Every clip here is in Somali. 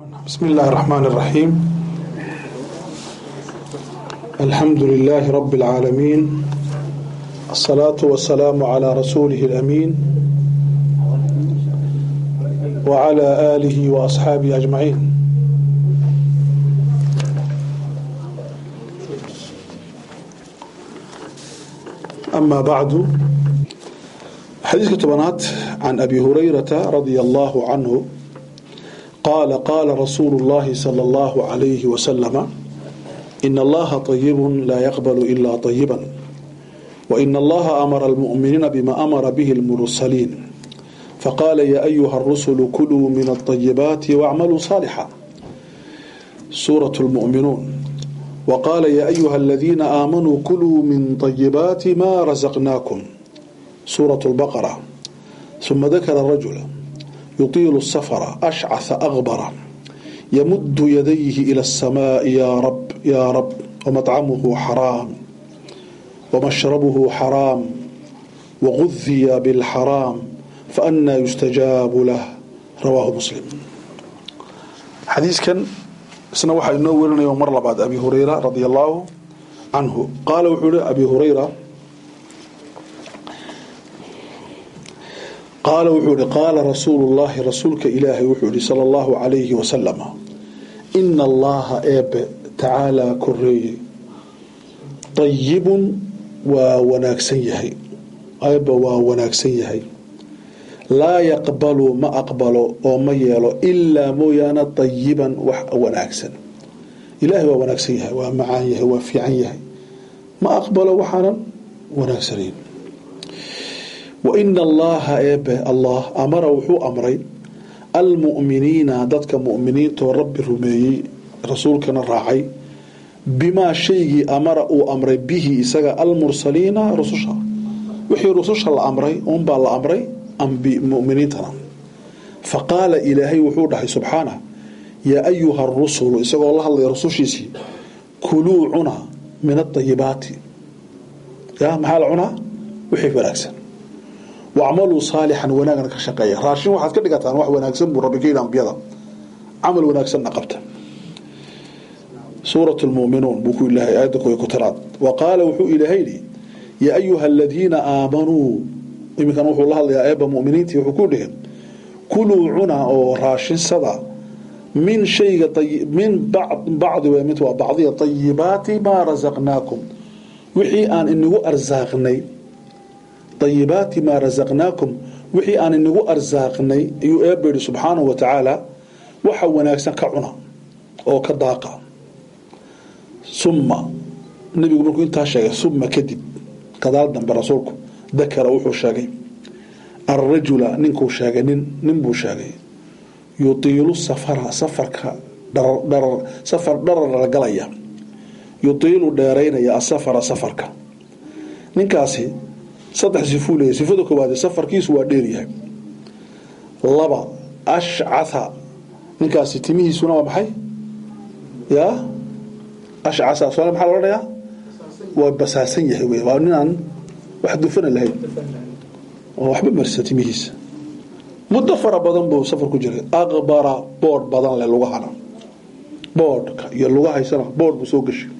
بسم الله الرحمن الرحيم الحمد لله رب العالمين الصلاة والسلام على رسوله الأمين وعلى آله وأصحابه أجمعين أما بعد حديث كتبنات عن أبي هريرة رضي الله عنه قال قال رسول الله صلى الله عليه وسلم إن الله طيب لا يقبل إلا طيبا وإن الله أمر المؤمنين بما أمر به المرسلين فقال يا أيها الرسل كلوا من الطيبات واعملوا صالحا سورة المؤمنون وقال يا أيها الذين آمنوا كلوا من طيبات ما رزقناكم سورة البقرة ثم ذكر الرجل يطيل السفر أشعث أغبر يمد يديه إلى السماء يا رب يا رب ومطعمه حرام ومشربه حرام وغذي بالحرام فأنا يستجاب له رواه مسلم حديث كان isna waxaa inoo werinaya mar labaad abi hurayra radi allahu canhu qaala wuxuu hi abi hurayra qaala wuxuu ihi qaala rasuulu llahi rasuulka ilaahay wuxuu ihi sala allahu calayhi wasalama ina allaha eebe tacaalaa koreeye dayibun waa wanaagsan yahay eebbe waa wanaagsan yahay laa yaqbalu ma aqbalo oo ma yeelo ilaa mooyaane dayiban wax wanaagsan ilaahay waa wanaagsan yahay waa macaan yahay waa fiican yahay ma aqbalo waxaanan wanaagsanayn wa ina allaha eebe allah amara wuxuu amray almu'miniina dadka mu'miniintoo rabbi rumeeyey rasuulkana raacay bimaa shaygii amara uu amray bihi isaga almursaliina rususha wixii rususha la amray uunbaa la amray muminiintana fa qaala ilaahay wuxuu dhahay subxaanah yaa ayuha rusulu isagoo la hadlaya rusushiisii kuluu cuna min aayibaati ya maxaa la cunaa wixii wanaagsan wacmaluu saalixan wanaagna ka shaqeeya raashin waxaad ka dhigataan wax wanaagsan buu rabbi ka yidhi ambiyada camal wanaagsanna qabta suurat lmuminuun buu ku ilaahay aayadda koy ku tiraad wa qaala wuxuu ilaahay yidhi yaa ayuha aladiina aamanuu iminkan wuxuu la hadlayaa eeba muminiintii wuxuu ku dhihi kuluu cuna oo raashinsada min shayga min bacdi w mid waa bacdiya ayibaati maa rasaqnaakum wixii aan inagu arsaaqnay ayibaati maa rasaqnaakum wixii aan inagu arsaaqnay ayuu eeba yihi subxaanahu wa tacaala waxa wanaagsan ka cuna oo ka daaqa summa nabigu markuu intaa sheegay summa kadib gadaal dambe rasuulku dakara wuxuu sheegay alrajula ninkuu sheegay nin nin buu sheegay yutiilu safara safarka safar dharar galaya yutiilu dheeraynaya asafara safarka ninkaasi saddex sifuu leeyahy sifada koowaade safarkiisu waa dheeryahay laba ashcatha ninkaasi timihiisuna waa maxay yaa ashcatha soal maxaa loo dhayaa waa basaasan yahay wey waa ninaan wax dufana lahayn oo waxba marsa timihiisa muddo fara badan buu safar ku jiray aqbara boodh badan leh lugahana boodhka iyo lugahaysana boodh buu soo gashay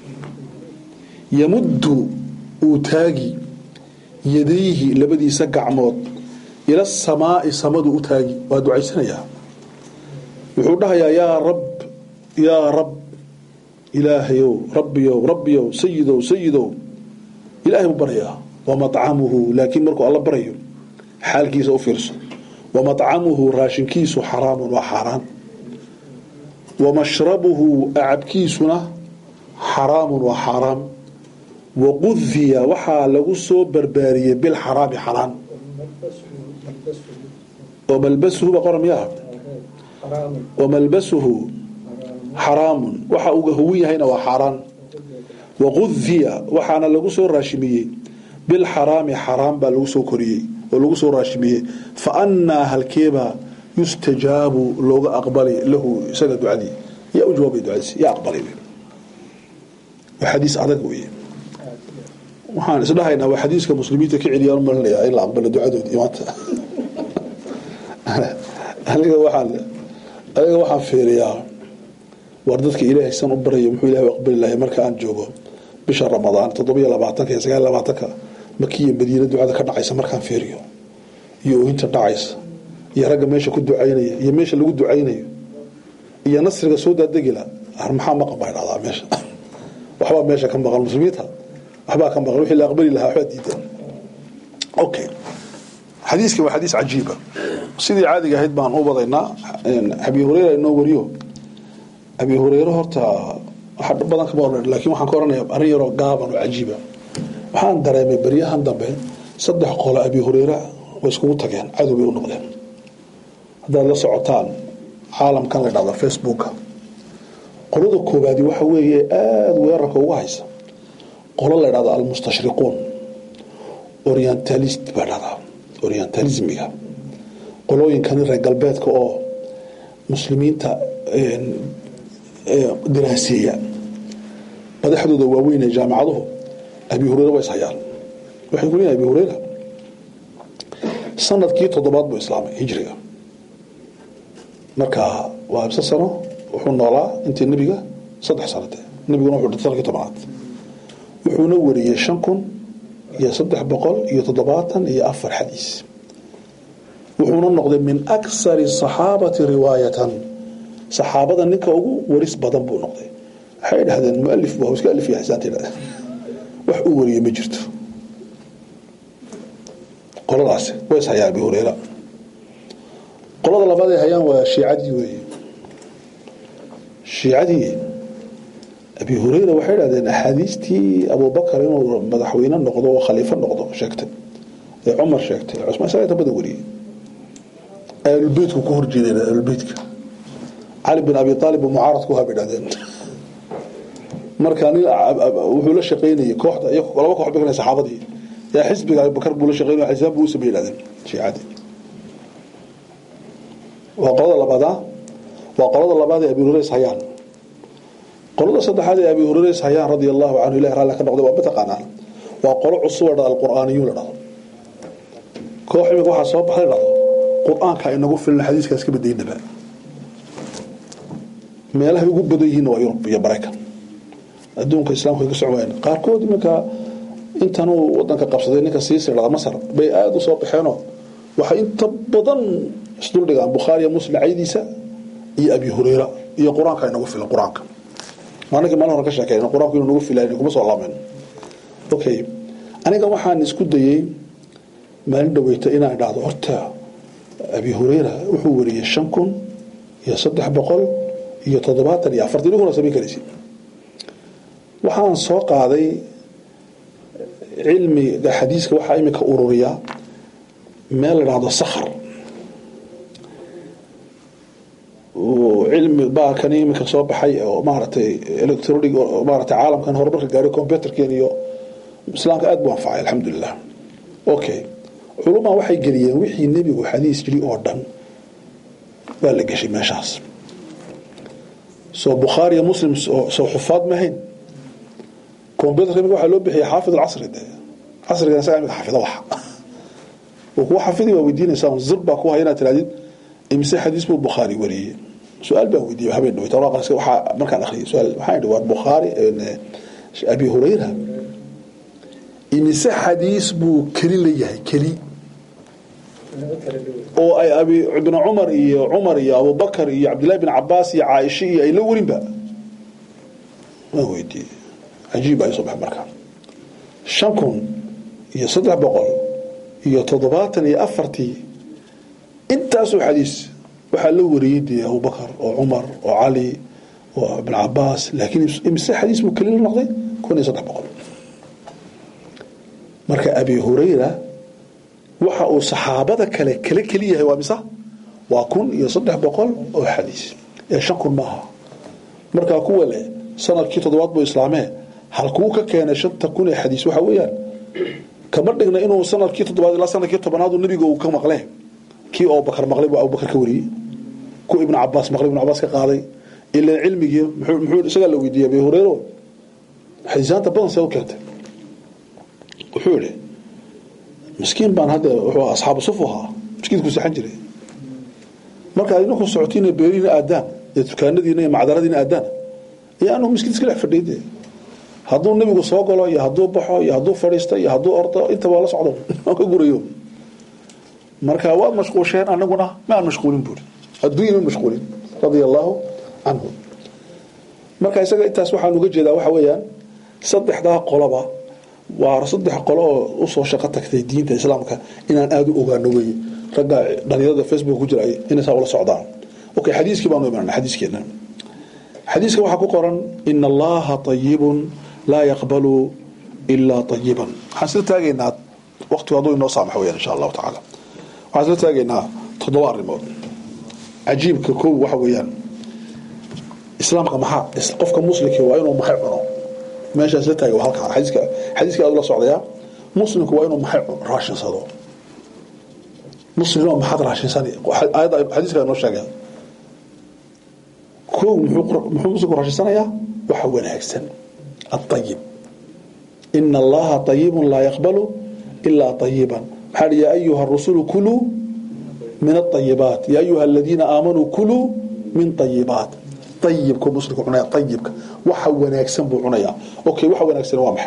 yamuddu uu taagi yadayhi labadiisa gacmood ila samaai samadu u taagi waa ducaysanayaa wuxuu dhahayaa yaa rab yaa rab ilaahayow rabbiyow rabbiyow sayidow sayidow ilaahay buu baryaa wamacamuhu laakiin markuu alla barayo xaalkiisa u fiirso wamacamuhu raashinkiisu xaraamun waa xaaraan wamashrabuhu acabkiisuna xaraamun waa xaaraam waqudiya waxaa lagu soo barbaariyey bilxaraami xaraan wamalbasuhu ba qoran miyaa wamalbasuhu xaraamun waxa uu huwan yahayna waa xaaraan waqudiya waxaana lagu soo raashimiyey bilxaraami xaraam baa lagu soo koriyey oo lagu soo raashimiyey fa annaa halkeebaa yustajaabu looga aqbali lahu isaga ducadii yaa u jawaabay ducadiisi yaa aqbalay waa xadiis adag weeye waxaan isdhahaynaa waa xadiiska muslimiinta ka celiyaan u malinayaa in la aqbalo ducadoodii maanta aniga waxaan ayaga waxaan fiiriyaa war dadka ilaahay san u baraya muxuu ilahay u aqbali lahay marka aan joogo bisha ramadaan toddobiyo labaatanka iyo sagaal labaatanka makiya madiina ducada ka dhacaysa markaan fiiriyo iyo oohinta dhacaysa iyo ragga meesha ku ducaynaya iyo meesha lagu ducaynayo iyo nasriga soo daadegila maxaa maqan baa dhacdaa meesha waxbaa meesha ka maqan muslimiinta waxbaa ka maqan wixii la aqbali lahaa waxbaa diidan okay xadiiska waa xadiis cajiiba sidii caadiga ahayd baan u wadaynaa abi hureyra inoo wariyo abi hureyre horta waxa badan kama oran laakiin waxaan ka oranaya arrin yaroo gaaban oo cajiiba waxaan dareemay baryahan dambe saddex qolo abi hureyre way iskugu tageen cadow bay u noqdeen haddaad la socotaan caalamkan la dhahdo facebooka qolada koobaadi waxa weeye aada weerarka ugu haysa qolo la dhahdo almustashriquun orientalist baa dhahdaa orientalismiga qolooyinkani reer galbeedka oo muslimiinta diraaseeya madaxdooda waaweyn ee jaamacaduhu abi hureyre waa ishayaan waxay ku leeyihin abi hureyra sanadkii toddobaad buu islaamay hijriga marka waa ibse sano wuxuu noolaa intii nebiga saddex sanade nebiguna wuxuu dhintay sanadkii tobanaad wuxuuna wariyey shan kun iyo saddex boqol iyo toddobaatan iyo afar xadiis wuxuuna noqday min aksari saxaabati riwaayatan saxaabada ninka ugu waris badan buu noqday waxay dhahdeen mualif bu iska alif yahay saanta dhahdeen wax uu wariyey ma jirto qoladaasi way is hayaan abi hureyra qolada labaad ay hayaan waa shiicadii weeye shiicadii abi hureyra waxay dhahdeen axaadiistii abubakar inuu madaxweyne noqdo oo khaliifo noqdo sheegtay ee cumar sheegtay cusmaan isaga inta badan wariyey ahlulbeytku ku horjeedeen ahlulbeytka cali bin abi aalib buu mucaarad ku habay dhahdeen marka nin wuxuu la shaqaynayay kooxda iyo laba koox bay saxaabadii yaa xisbiga abubakar buu la shaqaynaya xisaan buu u sameeyey dhahdeen shiicadii waa qolada labaada waa qolada labaad ee abi hureyre is hayaan qolada saddexaad ee abi hureyre is hayaan radia allahu canhu ilahi raalli ka noqday waa mataqaanaan waa qolo cusub la dhado alqur'aaniyuun la dhado koox imika waxaa soo baxday dhado qur-aanka inagu filan xadiiskaas ka badaynaba meelahay ugu badan yihiin waa yurub iyo maraykan adduunka islaamka ka socmayaan qaarkood iminka intanuu wadanka qabsaday ninka siisi dhada masar bay aada u soo baxeenoo waxay inta badan isduldhigaan bukhaariya muslim caydiisa iyo abi hureyra iyo qur-aanka inagu filan qur-aanka maalinkii maalin hore ka sheekeen qur-aanku inuu nagu filan kuma soo laamen okay aniga waxaan isku dayey maalin dhaweyta inaan dhahdo horta abi hureyra wuxuu wariyey shan kun iyo saddex boqol iyo toddobaatan iyo afartan idiguna samayn karaysid waxaan soo qaaday cilmiga xadiiska waxaa imika ururiya meel la dhahdo sakhr cilmi baa kan imika soo baxay oo maaragtay electronic maaragtay caalamkan horumarka gaaray computerkeen iyo islaamka aad buu anfacay alxamdulilah okay culumaa waxay geliyeen wixii nebigu xadiis jiri oo dhan baa la geshay meeshaas soo bukhaariya muslim soo xufaad mahayn computerka imika waxaa loo bixiyay xaafid alcasri de casrigan isagaa imika xafido waxa uu kuwa xafidi waa weydiinaysaa zir baa ku haya inaad tirahdid imise xadiis buu bukhaari wariyey su-aal baan weydiiyey habeen dhaweyta waxaa markaan akhriyay su-aal waxaan idhi waa bukhaari abi hurayra imise xadiis buu keli leeyahay keli oo ay abi ibn cumar iyo cumar iyo abubakar iyo cabdillahi bin cabaas iyo caaisha iyo ay la warinba waan weydiiyey cajiib baa isoo baxay markaa shan kun iyo saddex boqol iyo toddobaatan iyo afartii intaasoo xadiis waxaa la wariyey dee abubakar oo cumar oo cali oo ibn cabaas laakiin imise xadiis buu keli la noqday kun iyo saddex boqol marka abi hurayra waxa uu saxaabada kale kala keli yahay waa mise waa kun iyo saddex boqol oo xadiis ee shan kun maaha markaa kuwa leh sanadkii toddobaad buu islaamee halkuu ka keenay shanta kun ee xadiis waxa weeyaan kama dhigna inuu sanadkii toddobaad ilaa sanadkii tobanaadu nebiga uu ka maqle kii abubakar maqlay buu abubakar ka wariyey ku ibnu cabaas maqlay ibnu cabaas ka qaaday ilaa cilmigii muxuu isagaa la weydiiyey abi hureyro xadiisaanta badan see u keentay wuxuu yihi miskiin baan hadda wuxuu asxaabu sufu ahaa miskiinku saxan jiray marka idinku socotiina beerihiina aadaan iyo dukaanadiina iyo macdaradiina aadaan iyo anuu miskiid iska dhex fadhiide hadduu nebigu soo galo iyo hadduu baxo iyo hadduu fadhiisto iyo hadduu ordo intaba la socdo aan ka gurayo marka waad mashquusheen anaguna ma aan mashquulin buuri adduunya ma mashquulin radia allaahu canhu marka isaga intaas waxaan uga jeedaa waxa weeyaan saddexdaa qoloba waa saddex qolo oo usoo shaqo tagtay diinta islaamka inaan aada u ogaano weeye ragga dhalinyarada facebook ku jira inay saa ula socdaan okay xadiiskii baanu imaanaa xadiiskeena xadiiska waxaa ku qoran ina allaha طayibun laa yaqbalu ilaa طayiban waxaan isla taagaynaa waqtigu hadduu inoo saamax weyaan insha allahu tacaala waxaan isla taagaynaa toddoba arrimood cajiibka kow waxa weeyaan islaamka maxaa qofka muslimkii waa inuu maxay cuno meeshaas la taagay waa halkaa xadiiska xadiiska aad ula socdayaa muslimku waa inuu maxay raashinsado muslimnimo maxaad raashinsani aayadda xadiiska inoo sheegay kow muxuu muslimku raashinsanayaa waxa wanaagsan الطيب إن الله طيب لا يقبل إلا طيبا محل يا أيها الرسل كلوا من الطيبات يا أيها الذين آمنوا كلوا من طيبات طيبك مسلك عنايا طيبك وحا وناكسن بو عنايا أوكي وحا وناكسن وامح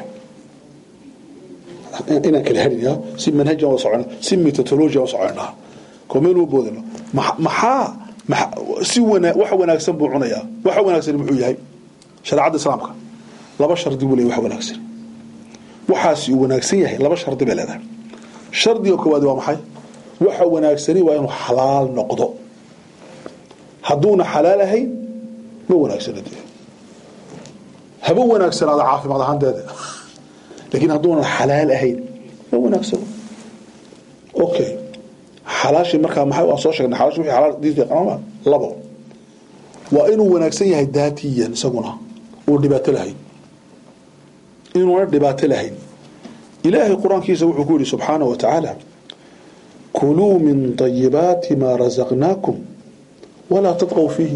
إنا كالهرين سي منهجا وصعنا سي ميتاتولوجيا وصعنا كومين وبودنا محا محا سي ونا وحا وناكسن بو عنايا وحا وناكسن محو يهي شريعة الإسلامك laba shardi buu leey wax wanaagsan waxaasi uu wanaagsan yahay laba shardi bay leedahay shardiga koowaad waa maxay waxa wanaagsani waa inuu xalaal noqdo hadduuna xalaal ahayn ma wanaagsana dee haba wanaagsanaada caafimaad ahaanteeda laakiin hadduunan xalaal ahayn ma wanaagsano okay xalaashii markaa maxay waan soo sheegnay xalaashi wixii xalaal diinta qanama labo waa inuu wanaagsan yahay daatiyan isaguna uu dhibaato lahayn inuuna dhibaato lahayn ilaahay qur-aankiisa wuxuu ku yihi subxaanaه wa tacaala kuluu min طayibaati maa rasaqnaakum walaa tadqw fiihi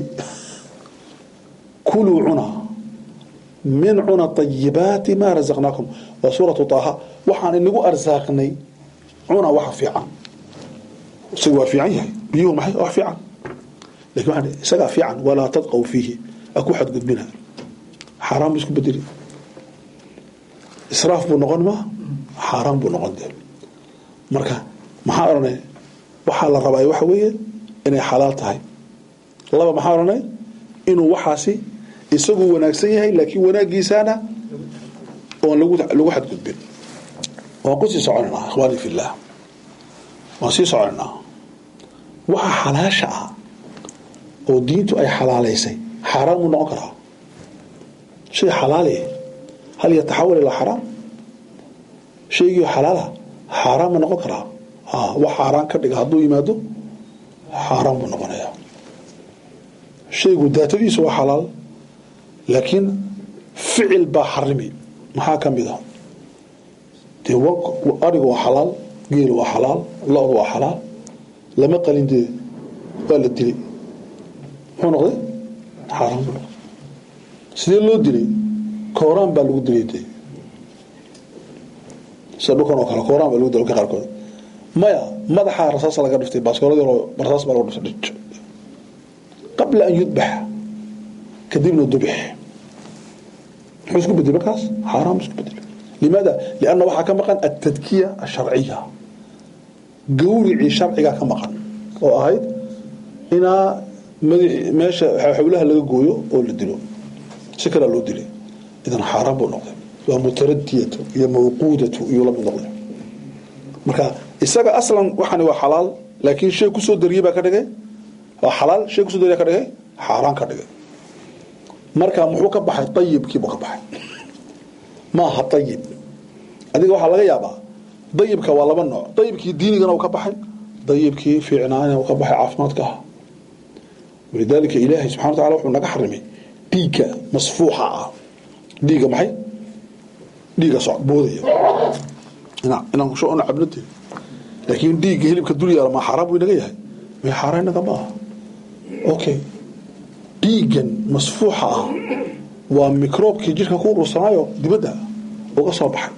kuluu cuna min cuna طayibaati maa rasaqnaakum waa suuratu طaaha waxaan inagu arsaaqnay cuna waxa fiican isaga waa fiican yahay biyuhu maxay wax fiican lakin waa isagaa fiican walaa tadqw fiihi aku xadgudbina xaaraan bu isku bedeli israaf buu noqon ma xaaraan buu noqon dee marka maxaa odhanay waxaa la rabaa waxa weeye inay xalaal tahay laba maxaa odhanay inuu waxaasi isagu wanaagsan yahay laakiin wanaaggiisaana oon lagu lagu xadgudbin waan kusii soconaynaa ikhwaani fillah waan sii soconaynaa waxa xalaasha ah oo diintu ay xalaalaysay xaaraan buu noqon karaa shay xalaali hal yataxawal ilaa xaraam shaygii xalaala xaaraan ma noqon karaa wax xaaraan ka dhiga hadduu yimaado xaaraan buu noqonayaa shaygu daatadiisu waa xalaal laakiin ficil baa xarimi maxaa ka mid a dee arigu waa xalaal geelu waa xalaal lo-du waa xalaal lama qalin dee waa la dilay muxuu noqday xaaraan buu noqday sidee loo dilay kooraan baa lagu dilay de sida dhulkan oo kale kooraan baa lagu dilay qaarkood maya madaxaa rasaas laga dhiftay baaskoolad yaroo rasaas baa laga dhiftay qabla an yudbax kadibna dubix muxuu isku bedelay markaas xaaraam isku bedelay limaada lianna waxaa ka maqan altadkiya asharciya gawricii sharcigaa ka maqan oo ahayd inaa meesha xawlaha laga gooyo oo la dilo si kalea loo dilay idan xaaraan buu noqday waa mutaradiyatu iyo mawquudatu iyuu la mid noqday marka isaga aslan waxani waa xalaal laakiin shay kusoo dariyey baa ka dhigay waa xalaal shay kusoo dariya ka dhigay xaaraan ka dhigay marka muxuu ka baxay ayibkiibuu ka baxay maaha ayib adiga waxaa laga yaabaa dayibka waa laba nooc dayibkii diinigana uu ka baxay dayibkii fiicnaana uu ka baxay caafimaadka ah walidaalika ilaahay subxana wa tacala wuxuu naga xarimay dhiigga masfuuxa ah dhiigga maxay dhiigga so boodaya inaan kusho ona cabnade laakiin dhiigga hilibka dul yaala ma xaaraan buu inaga yahay may xaaraan inaga ma aha okay dhiiggan masfuuxa ah waa microobkii jirka ku urursanaayo dibadda uga soo baxay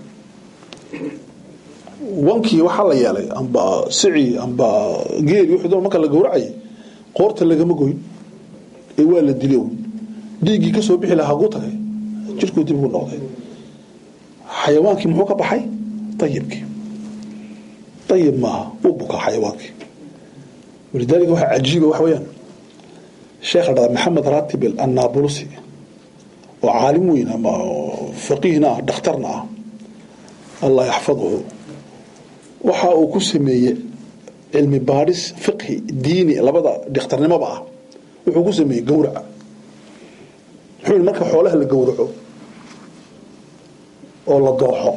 wankii waxaa la yeelay amba sici amba geeli wuxuu doon marka la gowracayay qoorta lagama goyn ee waa la dilay un dhiiggii ka soo bixi lahaa haguu tagay jirkuu dib ugu noqday xayawaankii muxuu ka baxay ayibkii ayib maaha uu bukaa xayawaankii walidaalika waxaa cajiiba waxa weeyaan sheekha dhada maxamed ratibel annabulusi oo caalim weyn ama faqiihna ah dhakhtarna ah allah yaxfaduhu waxa uu ku sameeyey cilmi baadhis fiqhi diini labada dhakhtarnimoba ah wuxuu ku sameeyey gowraca muxuu yihi marka xoolaha la gowraco oo la dooxo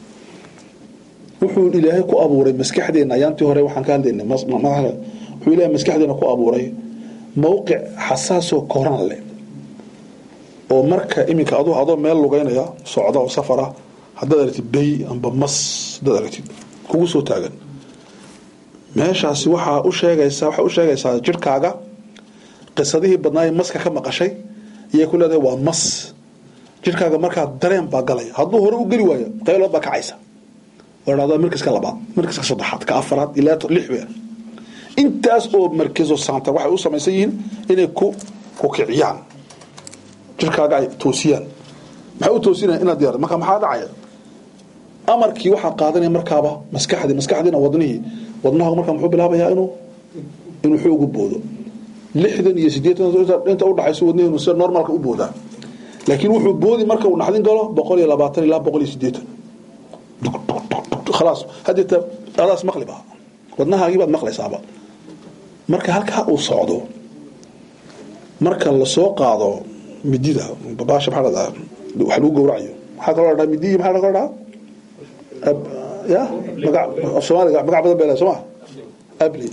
wuxuu ilaahay ku abuuray maskaxdeena ayaantii hore waxaan ka hadlaynay wuxuu ilaahay maskaxdeena ku abuuray mowqic xasaasoo koran leh oo marka iminka aduu adoo meel lugeynaya socda oo safara haddaad aragtid bay amba mas haddaad aragtid kugu soo taagan meeshaasi waxaa u sheegaysaa waxaa u sheegaysaa jirhkaaga qisadihii badnaaye maska ka maqashay iyay ku leedahay waa mas jirhkaaga markaa dareen baa galaya hadduu hore u geli waayo qaylood baa kacaysa oo dhahdaa markaska labaad markaska saddexaad ka afaraad ilaa lix weer intaas oo markezo saanta waxay u samaysan yihiin inay ku ku kiciyaan jirkaaga ay toosiyaan maxay u toosinaya inaad diyaar marka maxaa dhacaya amarkii waxaa qaadanaya markaaba maskaxdii maskaxdiina wadnihii wadnaha markaa muxuu bilaabayaa inuu inuu xoogu boodo lixdan iyo siddeetan inta udhaxayso wadnihiinu sida normalka u boodaa laakiin wuxuu boodi marka uu naxdin galo boqol iyo labaatan ilaa boqol iyo siddeetan khalaas haddeeta adaas maqli ba wadnahaagii baad maqlaysaaba marka halkaa uu socdo marka lasoo qaado midida babaasha maxaa dhahdaa wax lagu gowracayo maxaa kaloo dhahdaa midiyi maxaa kaloo dhahdaa ya maga af soomaaliga magac badan baa soo ma abli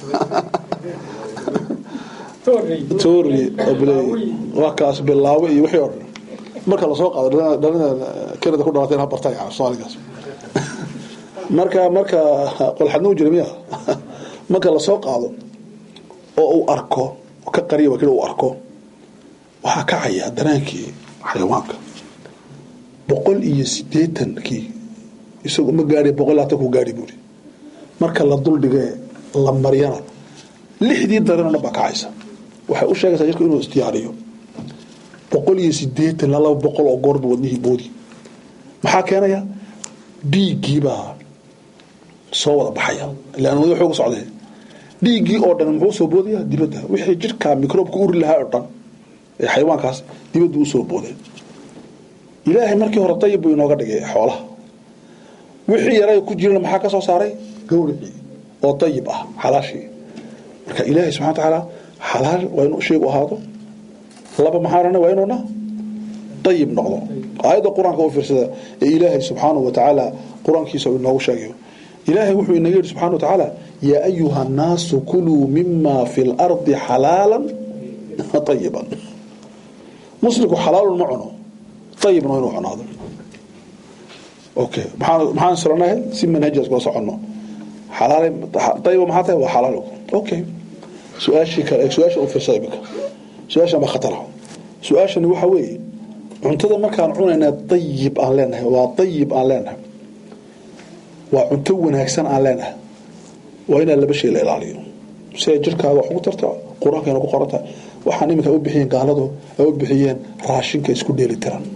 tori abley waa kaas bilaawe iyo wixii oo dhan marka lasoo qaado dhalina kanada ku dhalateen ha bartay soomaaligaas marka marka qolxadna u jira miya marka lasoo qaado oo uu arko ka qariya waa kida uu arko waxaa kacaya daraankii xayawaanka boqol iyo siddeetankii isagu ma gaadhi boqol labaatan ku gaadhi buuri marka la duldhigee la maryana lixdii dareen oo dhan baa kacaysa waxay u sheegaysaa jirka inuu isdiyaariyo boqol iyo siddeetan ilaa laba boqol oo goorba wadnihii boodi maxaa keenaya dhiiggiibaa soo wada baxaya ilaan wada xooga socdee dhiiggii oo dhan muxuu soo boodaya dibadda wixii jirka microobka uri lahaa oo dhan ee xayawaankaas dibaddu u soo boodeen ilaahay markii hore dayib buu inooga dhigay xoolaha wixii yaray ku jirana maxaa ka soo saaray gawricii oo dayib ah xalaashii marka ilaahay subxana wa tacaala xalaal waa inuu sheegu ahaado laba maxaa odhana waa inuuna dayib noqdo aayadda qur-aanka u fiirsada ee ilaahay subxaanahu wa tacaala qur-aankiisa uu inoogu sheegayo ilaahay wuxuu inaga yidhi subxana wa tacaala yaa ayuha annaasu kuluu mima fi lardi xalaalan ayiban muslimku xalaalun ma cuno ayibna inuu cunaado okay maxaan soranahay si manhajaas kula soconno ayiba maxaa tahay waa xalaal okay su-aashii kale su-aasha u fiirsada iminka su-aashan baa khatara su-aashani waxa weeye cuntada markaan cunayna dayib aan leenahay waa dayib aan leenahay waa cunto wanaagsan aan leenahay waa inaa laba shay la ilaaliyo si ay jirkaaga wax ugu tarta qur-aankayna ku qoranta waxaan iminka u bixiyeen gaaladu ay u bixiyeen raashinka isku dheeli tiran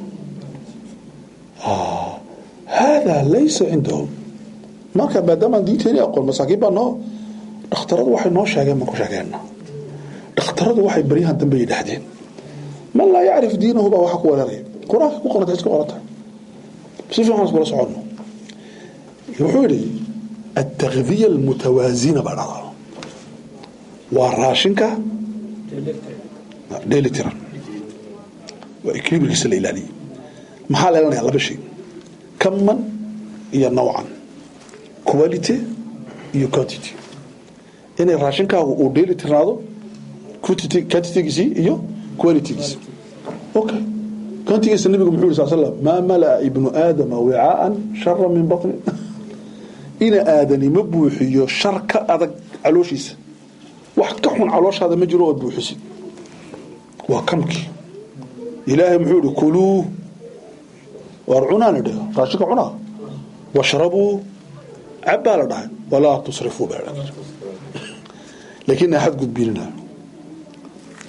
haadaa laysa cindahum marka maadaamaan diinteeni aqoon masaakiin baa noo dhakhtaradu waxay noo sheegeen baan ku sheegeena dhakhtaradu waxay baryahan dambe yidhaahdeen man laa yacrif diinahu baa waxa ku weeraraya qur-aanka ku qoranta iska qoranta si fiican iskula soconno wuxuu yidhi التغذية المتوازنة baa dhahdaa waa raashinka dheeli tiran waa equilibrigiisa la ilaaliyey maxaa la ilaalinayaa laba shay kaman iyo nawcan quality iyo quantity inay raashinkaagu uu dheeli tirnaado quantitygiisii iyo qualitygiisi okay quantigiisa nabigu muxuu yiri sal slam maa malaa ibnu aadama wicaaan shara min batni ina aadani ma buuxiyo shar ka adag calooshiisa wax ka xun calooshaada ma jiro ood buuxisid waa kamkii ilaahay muxuu ihi kuluu waar cunaa la dhaha raashinka cunaa washrabuu cabbaa la dhahay walaa tusrifuu baa laakiin axad gudbinina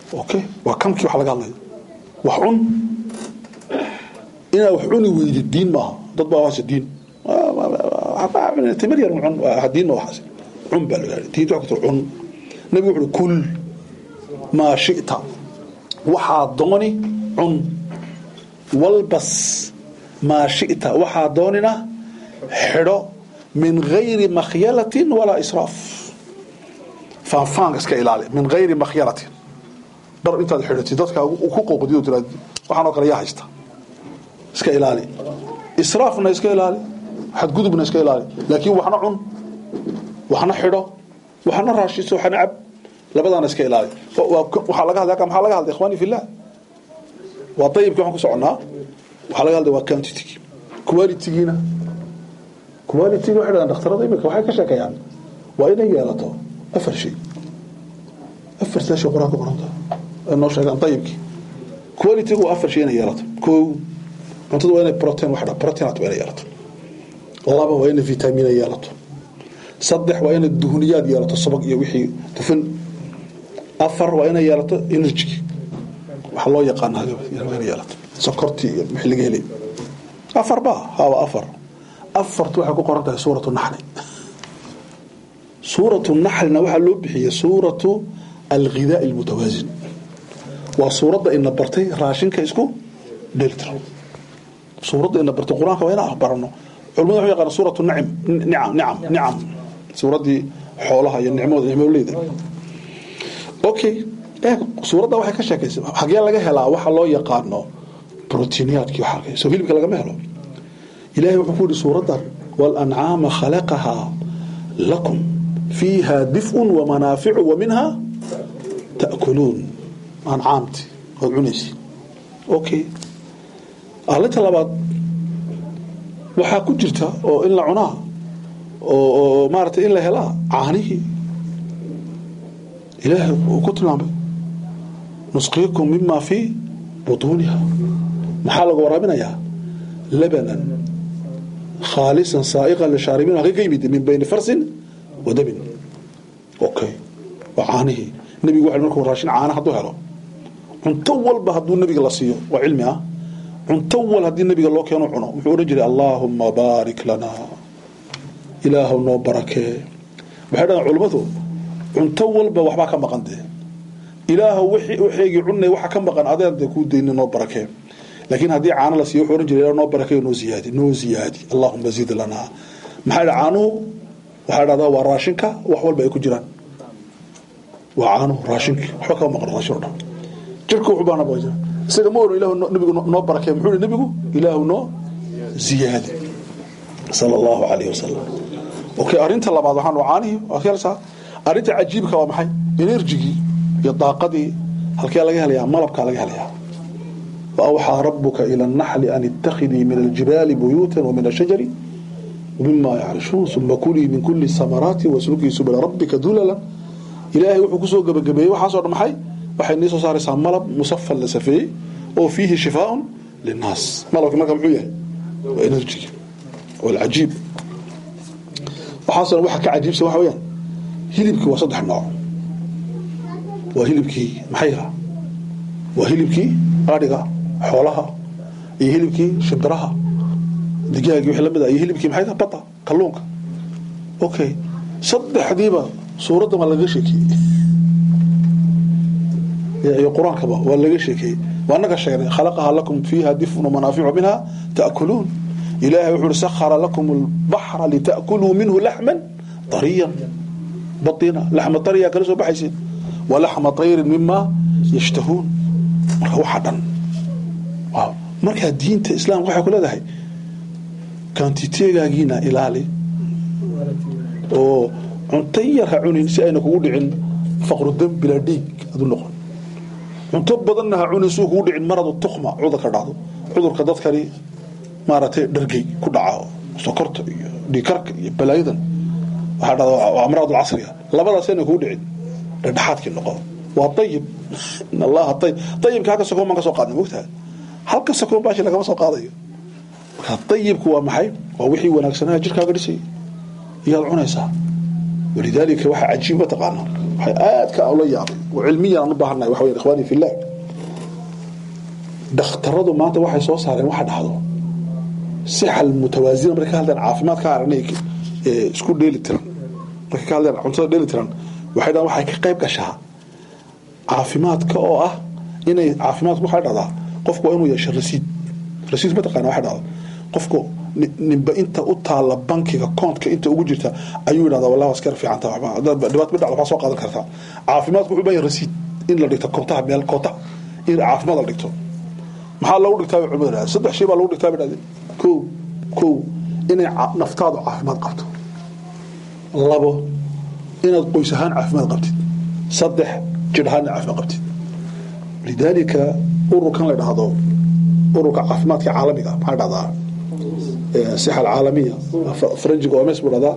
okay waa kamkii wax laga hadlaya wax cun inaad wax cuni weydid diin maaha dad baa waase diin timir yar cun diin ma waxaas cun baa laga diinta wax kutoo cun nabigu wuxuu kul maa shita waxaa dooni cun walbas maa shita waxaa doonina xidho min gayri makhyalatin walaa israaf faanfaanka iska ilaali min gayri makhyalatin dhar intaad xidhatid dadka ku qooqdiyo tiraad waxaanoo kale yaa haysta iska ilaali israafna iska ilaali xadgudubna iska ilaali laakiin waxna cun waxna xidho waxna raashiso waxna cab labadaana iska ilaali waxaa laga hadlay maxaa laga hadlay ikhwani fillah waa dayibkii waxaan ku soconnaa waxaa laga hadlay waa quantity quality-giina quality waxay dhahdaan dhakhtarada imika waxay ka sheekeeyaan waa inay yeelato afar shay afar saa shay quraan ku qoranta noo sheegaan dayibkii quality-gu waa afar shay inay yeelato kow cuntada waa inay protein wax dha proteinaat waa inay yeelato laba waa inay vitamina yeelato saddex waa inay duhuniyaad yeelato sabag iyo wixii dufan afar waa inay yeelato energy waxa loo yaqaana inay yeelato sokortii iyo wixii laga helay afar ba hawa afar afartu waxay ku qoran tahay suuratu naxli suuratu naxlina waxaa loo bixiyey suuratu alghidaa almutawaasin waa suuradda ina bartay raashinka isku dheeltira suuradda ina bartay qur-aanka waa inaan barano culimada waxu yaqaana suuratu nacim nicam nicam nicam suuraddii xoolaha iyo nicmooda nicmoleyda okay eeg suuradda waxay ka sheekaysa hagee laga helaa waxa loo yaqaano brotiiniyaadkii waxa soo hilibka lagama helo ilaahay wuxuu ku yidhi suuraddan walancaama khalaqahaa lakum fiiha dif'un wamanaaficu wa minha ta'kuluun ancaamti ood cunaysi okay arrinta labaad waxaa ku jirta oo in la cunaa oo maaragtay in la helaa caanihii ilaahay uu ku tilmaamay nusqiikum mima fii butuuniha maxaa laga waraabinayaa labanan khaalisan saa'iqan lishaaribiin halkay ka yimid min bayni farsin wa damin okay waa caanihii nebigu waxa markuu raashin caana hadduu helo cunto walba hadduu nebiga la siiyo waa cilmi ah cunto wal haddii nebiga loo keeno cuno wuxuu odhan jiray allaahumma baarik lana ilaahu noo barakee waxay dhahaan culimmadu cunto walba waxbaa ka maqan dee ilaahu waxeygii cunay waxa ka maqan adeen dee kuu dayni noo barakee laakiin haddii caano la siiyo wuxuu odhan jiray noo barakeeyo noo ziyaadi noo ziyaadi allaahumma zid lanaa maxaa dha caanuhu waxaa dhahdaa waa raashinka wax walba ay ku jiraan waa caanuhu raashinkii waxba kama maqan raashin o dhan jirka wuxuu baana baa jira isaga ma oran ilahu nabigu noo barakee muxuu yihi nabigu ilaahu noo ziyaadi sala allahu calayhi wasalam okay arrinta labaad waxaan caanihii waa kayalsaa arrinta cajiibka waa maxay enerjigii iyo daaqadii halkee laga helayaa malabkaa laga helayaa وأوحى ربك إلى النحل أن اتخذي من الجبال بيوتا ومن الشجر ومما يعرشون ثم كلي من كل الثمرات واسلكي سبل ربك ذللا إلهي وحو كسو غبغبي waxa soo dhamay waxay niso saaraysaa malab musaffal la safeeyay oo fihi shifaa linnas malabka marka muxuu yahay waa energy wal ajib waxa soo waxa ka ajibsan waxa weeyaan hilibkii waa saddex nooc waa hilibkii maxay ah waa hilibkii adhiga xoolaha iyo hilibkii shimbiraha digaagii wixii lamid ah iyo hilibkii maxay tahay bada kalluunka okay saddexdiiba suuradda waa laga sheekeeyey iyo qur-aankaba waa laga sheekeeyey waa naga sheegnay khalaqaha lakum fiiha difun wamanaaficu minha ta'kuluun ilaahay wuxuu uhi sakhara lakum albaxra lita'kuluu minhu laxman dariyan badina laxma dariya kala soo baxaysid walaxma tayrin mima yashtahuun marka waxa dhan markaa diinta islaamka waxay ku leedahay kantiteegaagiina ilaali oo cunto yar ha cunin si ayna kugu dhicin faqru dam bilaa dhiig adu noqon cunto badanna ha cunin si kugu dhicin maradu tukma cudurka dhacdo cudurka dadkani maaragtay dhargey ku dhaca sokorta iyo dhiikarka iyo balaayadan waxaa dhada waa amraad casriga labadaas ayna kugu dhicin dhexdhexaadkii noqo waa ayib in allaha ayib ayibka halka sakoon baan ka soo qaadnay mogtaha halka sakoon baashi lagama soo qaadayo marka ayibku waa maxay waa wixii wanaagsanaa jirkaaga dhisay iyaad cunaysaa walidaalika waxaa cajiib mataqaanaa waxay aadka ula yaabay cilmiyan aan u baahannahay waxa weeye ikhwaani fillah dhakhtaradu maanta waxay soo saareen waxa dhahdo sixa mutawaasina markay ka hadleen caafimaadka aragnay ee isku dheeli tiran markay ka hadleen cuntada dheeli tiran waxay dhahaan waxay ka qayb gashaa caafimaadka oo ah inay caafimaadku waxay dhahdaa qofku waa inuu yeesho rasiid rasiid mataqaana waxay dhahdaa qofku ninba inta u taala bankiga koontka inta ugu jirta ayuu yidhahdaa wallahi waa iska fiican tahay dhibaato midhac waxaa soo qaadan kartaa caafimaadku wuxuu baahan rasiid in la dhigto koontaha meel koonta in caafimaad la dhigto maxaa loogu dhigtaa bay culimadu dhahdeen saddex shay baa loogu dhigtaa bay dhahdeen kow kow inay naftaadu caafimaad qabto labo inaad qoys ahaan caafimaad qabtid saddex jir ahaanna caafimaad qabtid lidaalika ururkan la dhahdo ururka caafimaadka caalamiga maxaa dhahdaa sixa alcaalamiya faranjiga omes buu dhahdaa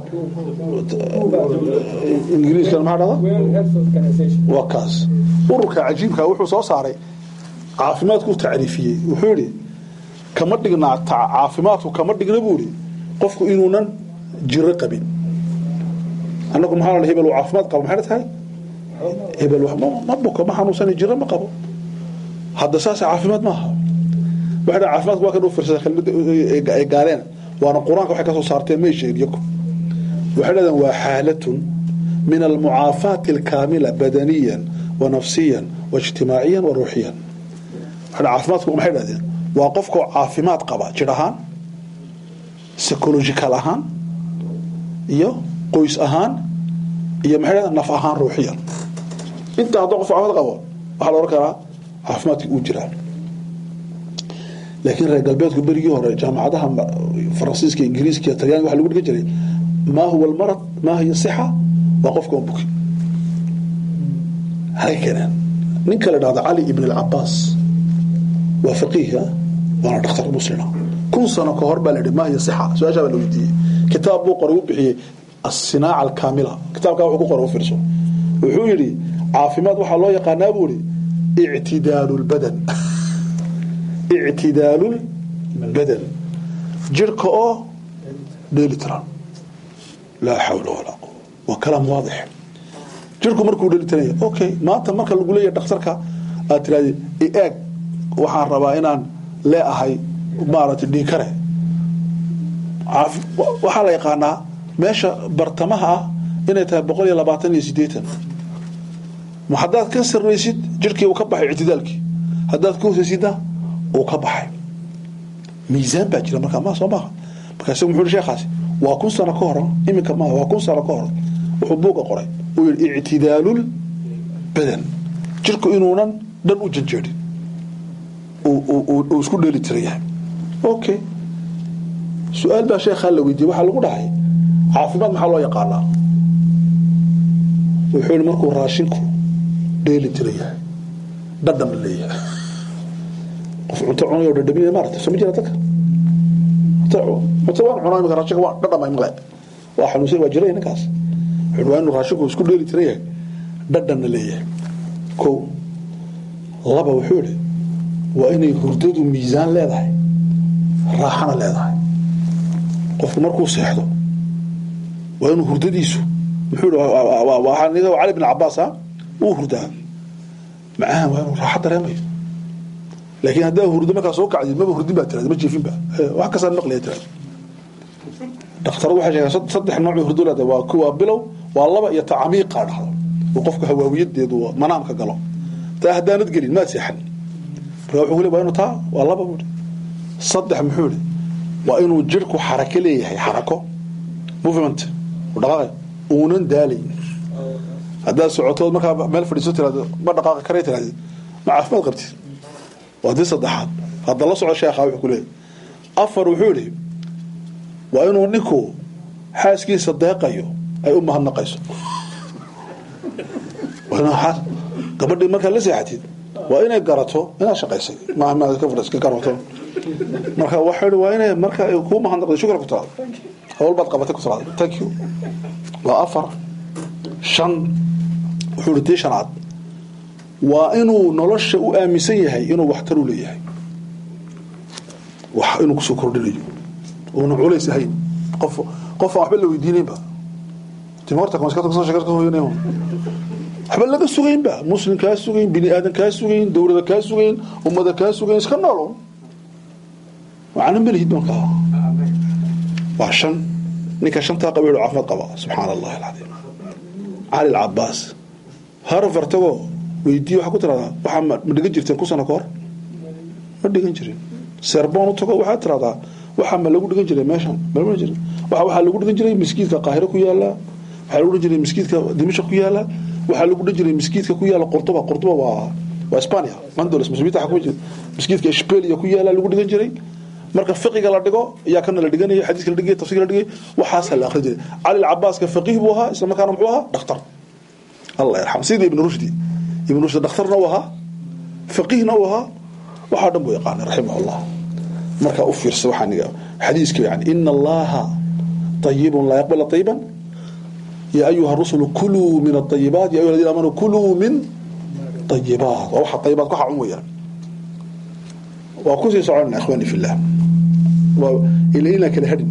ingiriiskana maxaa dhahdaa waa kaas ururka cajiibka wuxuu soo saaray caafimaadku tacriifiyey wuxuu yidhi kama dhignaa caafimaadku kama dhigna buu yidhi qofku inuunan jiro qabin annagu maxaa la hebel uu caafimaad qabo maxayna tahay hebel ma buko ma xanuunsani jiro ma qabo hadda saasa caafimaad maaha waxay dhahan caafimaadku waa kan u firsada kelmadda ay gaaleen waana qur-aanka waxay ka soo saarteen may sheegin yaku waxay dhahdeen waa xaalatun min almucaafaati alkaamila badaniyan wa nafsiyan wa ijtimaaciyan wa ruuxiyan caafimaadku maxay dhahdeen waa qofkoo caafimaad qaba jir ahaan psychological ahaan iyo qoys ahaan iyo maxay dhahdeen naf ahaan ruuxiyan intaa haddoo qof caafimaad qabo waxaa la odhan karaa caafimaadkii uu jiraa laakiin reer galbeedku berigii hore jaamacadaha faransiiska ingiriiska iyo talyaaniga waxa lagu dhigan jiray maa huwa almarad maa hiya sixa waa qofka on buki halay keeneen ninka la dhahda cali ibn alcabaas waa faqiih waana dhakhtar muslima kun sano ka hor baa la yidhi maa hiya sixa su-aashaa baa la weydiiyey kitaab buu qoray u bixiyey asinaaca alkaamila kitaabkaa wuxuu ku qoray u fiirso wuxuu yidhi caafimaad waxaa loo yaqaanaa buu yidhi ictidaalu lbadan ictidaalu lbadan jirhka oo dheeli tiran laa xawla walaa quwa waa kalaam waadix jirku markuu dheeli tiranya okay maanta marka lagu leeyahay dhakhtarka aad tirahdee eeg waxaan rabaa inaan leeahay maaragtay dhiikare waxaa la yaqaanaa meesha bartamaha ah inay tahay boqol iyo labaatan iyo sideetan ma haddaad ka sarraysid jirkii uu ka baxay ictidaalkii haddaad ka hosaysidna uu ka baxay miisaan baa jira markaa ma soo maaha markaa isagu muxuu sheekhaasi waa kun sano ka hor iminka maaha waa kun sano ka hor wuxuu buuga qoray uu yidhi ictidaalul badan jirku inuunan dhan u janjeedhin uu isku dheeli tiran yahay okay su-aal baa sheekhaa la weydiiyey waxaa lagu dhahay caafimaad maxaa loo yaqaanaa wuxuu yihi markuu raashinku dheeli tiran yahay dhadhan la leeyahay qof cunto cunayo dhadhaminaya maarata soo ma jira dadka cunto waan cunaa imika raashinka waa dhadhamay male waa xanuunsan waa jiray ninkaas wuxuu waa inuu raashinku isku dheeli tiran yahay dhadhanna leeyahay kow laba wuxuu yihi waa inay hurdadu miisaan leedahay raaxana leedahay qofku markuu seexdo waa inuu hurdadiisu muxuu cali bin cabaas a wuu hurdaa macaan waa inuu raaxo dareemayo laakiin haddaa hurdo markaa soo kacdid maba hurdin baa tirada ma jiifinba wax kastaa maqlaya tirada dhakhtaradu waxay sheegaan saddex nooc bay hurdo leedahay waa kuwa bilow waa laba iyo tacamiiqa dhahdo uu qofku hawaawiyadeedu manaamka galo taa haddaanad gelin maad seexan marka wuxuu le waa inuu taa waa laba buuri saddex muxuu ihi waa inuu jirku xarako leeyahay xarako movement dhaqaaqay uunan daalayn haddaad socotood markaa meel fadhiiso tiraado ma dhaqaaqi kara tirahdid ma caafimaad qabtid waa dii saddexaad hadda la soco sheekha wuxuu ku leeyahy afar wuxuu idhi waa inuu ninku xaaskiisa deeqayo ay u mahadnaqayso gabadhii markaad la seexatid waa inay garato inaad shaqaysay ka garato marka waxa waa inay marka ay kuu mahadnaqday shukra ku tiraado hawl baad qabatay ku tiraado thank you waa afar shan wuxuu ihi tii shanaad waa inuu nolosha u aaminsan yahay inuu waxtar u leeyahay wax inuu kusoo kordhinayo uuna culays ahayn qof qof aan waxba la weydiinaynba timorta kamaskata kusoo sheekar ka hooyanay waxba laga sugaynba muslim kaa sugayn bini aadan kaa sugayn dowlada kaa sugayn ummada kaa sugayn iska noolo macna malihid markaa waa shan ninka shantaa qaba yidhi caafimaad qaba subxaana allahi alcadiim cali alcabaas harfar tagoo weydiiye waxaa ku tiradaa waxaa ma ma dhigan jirteen ku sano ka hor ma dhigan jirin serboon u tago waxaa tiradaa waxaa ma lagu dhigan jiray meeshan malma jirin waxa waxaa lagu dhigan jiray miskiidka qaahiro ku yaala waxaa lagu dhigan jiray miskiidka dimashq ku yaala waxaa lagu dhigan jiray miskiidka ku yaala qurtuba qurtuba waa waa Spania Andalos muslimiinta xakuma jiray miskiidka Ishbeeliya ku yaala lagu dhigan jiray marka fiqiga la dhigo ayaa kana la dhiganaya xadiiska la dhigay tafsiirka la dhigay waxaas la akhrin jiray Ali al-Abbas ka faqih buu ahaa isla markaana muxuu ahaa dhakhtar Allah yarham sidii ibn Rushdi ibn Rushdi dhakhtarna uu ahaa faqihna uu ahaa waxa dhan buu yaqaan rahimahullah marka u fiirso waxaan niga xadiiska yani inna allaha tayyibun la yaqbalu tayyiban يا أيها الرسل كلوا من الطيبات يا أيها الذين آمنوا كلوا من طيبات ووحى الطيبات كحا عمويا وكسي سعرنا إخواني في الله وإلينا كده هدن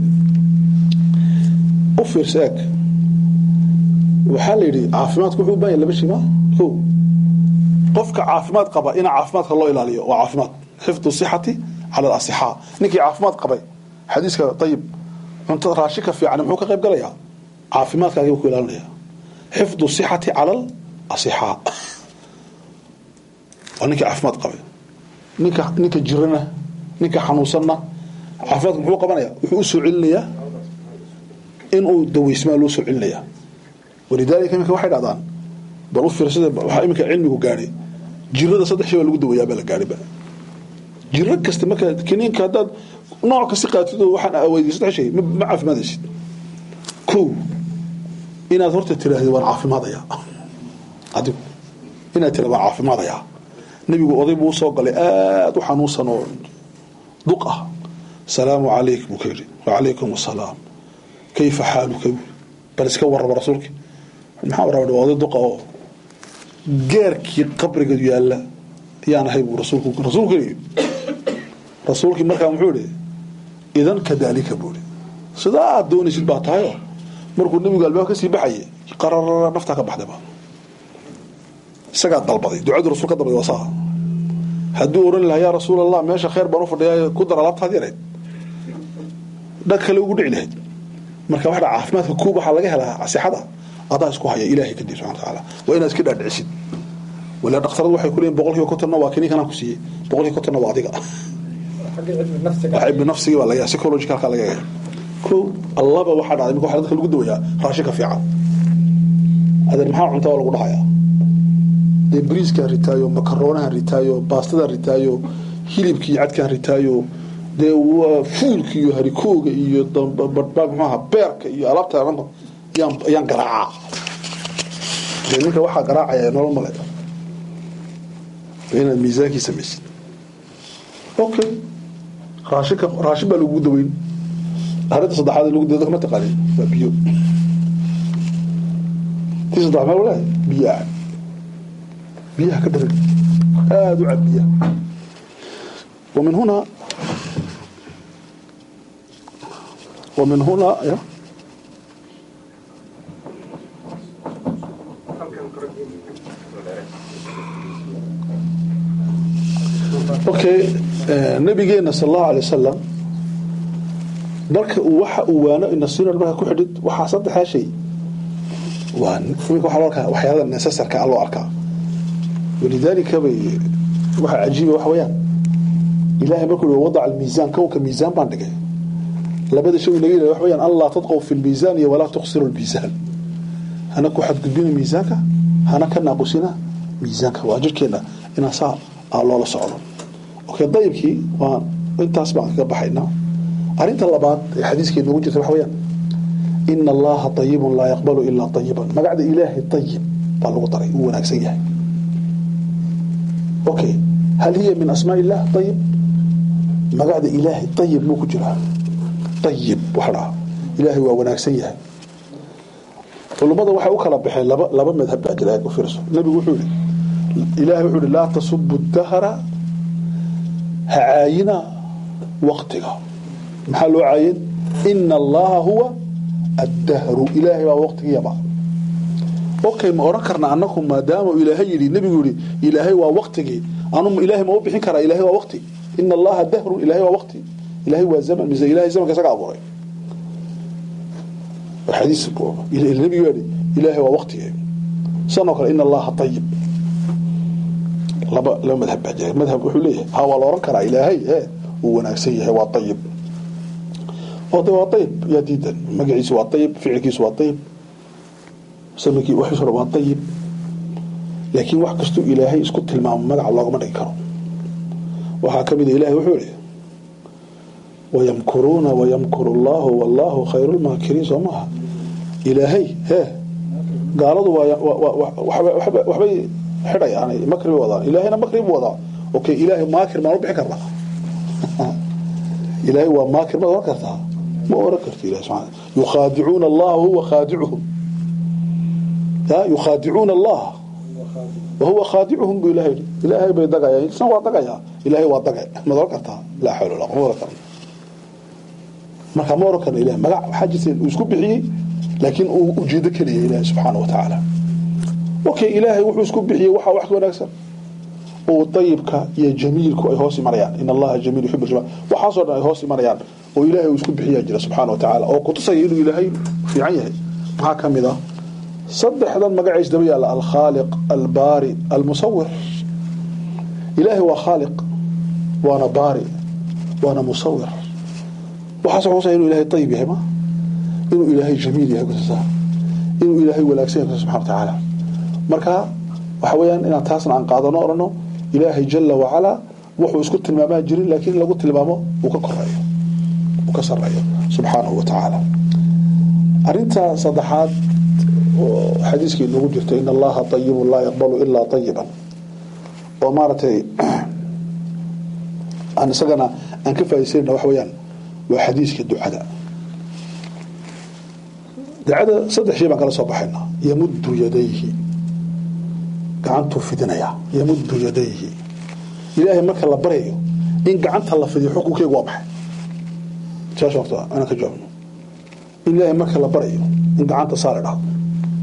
أفر ساك وحال يدي عافمات كحو باين لبشي ما هو قفك عافمات قبا إنا عافمات الله إلى عليه وعافمات حفظ الصحة على الأصحاء نكي عافمات قبا حديثك طيب أنت راشك في عنم حوك غيب قليها caafimaadkaagii ku ilaalinaya xifdu sixati cala asixaa waa ninkii caafimaad qabay ninka ninka jirana ninka xanuunsanna caafimaadka muxuu qabanaya wuxuu u soo celinayaa inuu daweysmaa loo soo celinaya walidaalika iminka waxay dhahdaan bal u fiirsada waxaa iminka cilmigu gaadhay jirada saddex shay baa lagu daweeyaa baa la gaadhiba jiro kasta marka kiniinka haddaad nooc kasta qaatid oo waxaan aweydiyay saddex shay ma caafimaadaysid kow inaad horta tiraahdo waan caafimaadaya adigu inaad tiraahdo waan caafimaadaya nabigu oday buu soo galay aad u xanuunsan oo duq ah salaamu calayk buu ka yidhi wacalaykum asalaam kayfa xaaluka bal iska warraba rasuulki maxaa warraba oday duqa oo geerkii qabriga yaalla ayaan ahay buu rasuulku rasuulku yidhi rasuulkii markaa muxuu yidhi idan kadaalika buu yidhi sidaa aad doonaysid baa tahayoo markuu nabigu albaab ka sii baxayay qararara naftaa ka baxdayba isagaa dalbaday ducadu rasul ka dalbaday waa saa hadduu oran lahaa yaa rasuul allah meesha khayr baan u fadhiyaa ku dar alaabtaad yarayd dhag kale ugu dhici lahayd marka waxa caafimaadka kuub waxaa laga helaa sixada adaa isku haya ilaahay kadib subxana watacaala waa inaad iska dhaadhicisid wala dhakhtaradu waxay ku leeyihin boqolkiiba kontonna waa kiniin kanaan ku siiyey boqolkiiba kontonna waa adiga wax ibni nafsigii baa laga psychologicalka laga yahay ko allaba waxaa dhacday imika waxa dadka lagu dawayaa raashinka fiican adeer maxaa cunta waa lagu dhahayaa dee bariiskaan ritaayo makaronahan ritaayo baastada ritaayo hilibkii cadkaan ritaayo dee waa fuulka iyo harikooga iyo mxuaha beerka iyo alaabta dhanba yaan ayaan garaacaa dee ninka waxaa garaacaya nolol male inaad miisaankii samaysid okay raashinka raashin baa lagugu daweyn arinta saddexaad lagu dado kama taqaanin waa biyo tii saddex meel walahi biyo ah biyaha ka dharag aada u cab biyaha ومن هنا ومن هنا يا اوكي nabigeena sal allahu alay wasalam marka uu waxa uu waano inasiina marka ku xidhid waxaa saddexdaa shay waa waxaa loo arkaa waxyaalada necessarka a loo arkaa walidaalika bay waxa cajiiba waxa weeyaan ilaahay markuu yihi wadaca almiisaan kownka miisaan baan dhigay labada shay naga yidhahda waxa weeyaan allah tadqow fi lmiisaan iyo walaa tuqsiru lmiisaan hana ku xadgudbina miisaanka hana ka naaqusina miisaanka waa jirkeena inaan saa loola socdo okay dayibkii waa intaas baan kaga baxaynaa arinta labaad ee xadiiskii noogu jirta waxa weeyaan ina allaha ayibun laa yaqbalu ilaa ayiban magacda ilaahay ayib baa lagu daray uu wanaagsan yahay okay hal hiya min asmaa illah ayib magacda ilaahay ayib muu ku jiraa ayib waxa dhaha ilaahay waa wanaagsan yahay culummada waxay u kala baxeen laba laba madhab baa jira u fiirso nabigu wuxuu yihi ilaahay wuxuu yihi laa tasubu dahra ha caayina waqtiga maxaa loo caayin ina allaha huwa addahru ilaahay baa waqtigiyaba okay ma oran karna anaku maadaama ilaahay yidhi nebigu yidhi ilaahay waa waqtigii anu ilaahay ma u bixin karaa ilaahay waa waqti ina allaha dahrun ilaahay waa waqti ilaahay waa zaman mise ilaahay zamanka isaga abuuray xadiis nebigu yidhi ilaahay waa waqtigii sanoo kale ina allaha ayib laba laba madhab baa jira madhab wuxuu leeyahay ha waa la oran karaa ilaahay ee uu wanaagsan yahay waa ayib oo de waa ayib yaa diidan magaciisu waa ayib ficilkiisu waa ayib samikii wax hore waa ayib laakiin wax kastuu ilaahay isku tilmaamo magaca loogama dhigi karo waxaa ka mid a ilahay wuxuu yihi wayamkuruuna wayamkuru allahu wallahu khayru lmaakiriin soo maaha ilaahay hee gaaladu waxbay xidhayaan makri bay wadaan ilaahayna makri buu wadaa okay ilaahay maakir maan u bixin karnaa ilaahay waa maakir maad oran kartaa ma oran karto ilahi subana yukhaadicuuna allaha wahuwa khaadicuhum ya yukhaadicuuna allah wahuwa khaadicuhum buu ilahay yidhi ilaahay bay dagayaan isna waa dagayaa ilaahay waa dagay maad oran kartaa laa xawla wala ma oran karna marka ma oran karna ilahay magac waxaa jirta uu isku bixiyey laakiin uu ujeedo keliya ilahi subxaana wa tacaala okay ilaahay wuxuu isku bixiyey waxaa wax ka wanaagsan oo dayibka iyo jamiilku ay hoos imanayaan in allaha jamiil yuxib jamal waxaasoo dhan ay hoos imanayaan oo ilaahay uu isku bixiyaa jira subxaana wa tacaala oo kutusaya inuu ilaahay fiican yahay maxaa ka mid ah saddexdan magaciis daba yaalla alkhaaliq albaari almusawir ilaahay waa khaaliq waana baari waana musawir waxaas kutusaya inuu ilaahay dayib yahay ma inuu ilaahay jamiil yahay kutusaa inuu ilaahay wanaagsan yahay kutusa subxana wa tacaala marka waxa weeyaan inaan taasna aan qaadano orano ilaahay jala wacalaa wuxuu isku tilmaamaa jirin laakiin lagu tilmaamo uu ka koreeyo uu ka sareeyo subxaanahu wa tacaala arinta saddexaad oo xadiiskii noogu jirta in allaha ayibun laa yaqbalu ilaa ayiban oo maaragtay aan isagana aan ka faaisanayna waxa weyaan waa xadiiska ducada ducada saddex shay baan kala soo baxayna yamuddu yadayhi gacantuu fidinaya yamuddu yadayhi ilaahay marka la baryayo in gacanta la fidiyo xukunkeegu waa maxay saas horta anaan ka jawaabno in ilaahay marka la baryayo in gacanta saa la dhahdo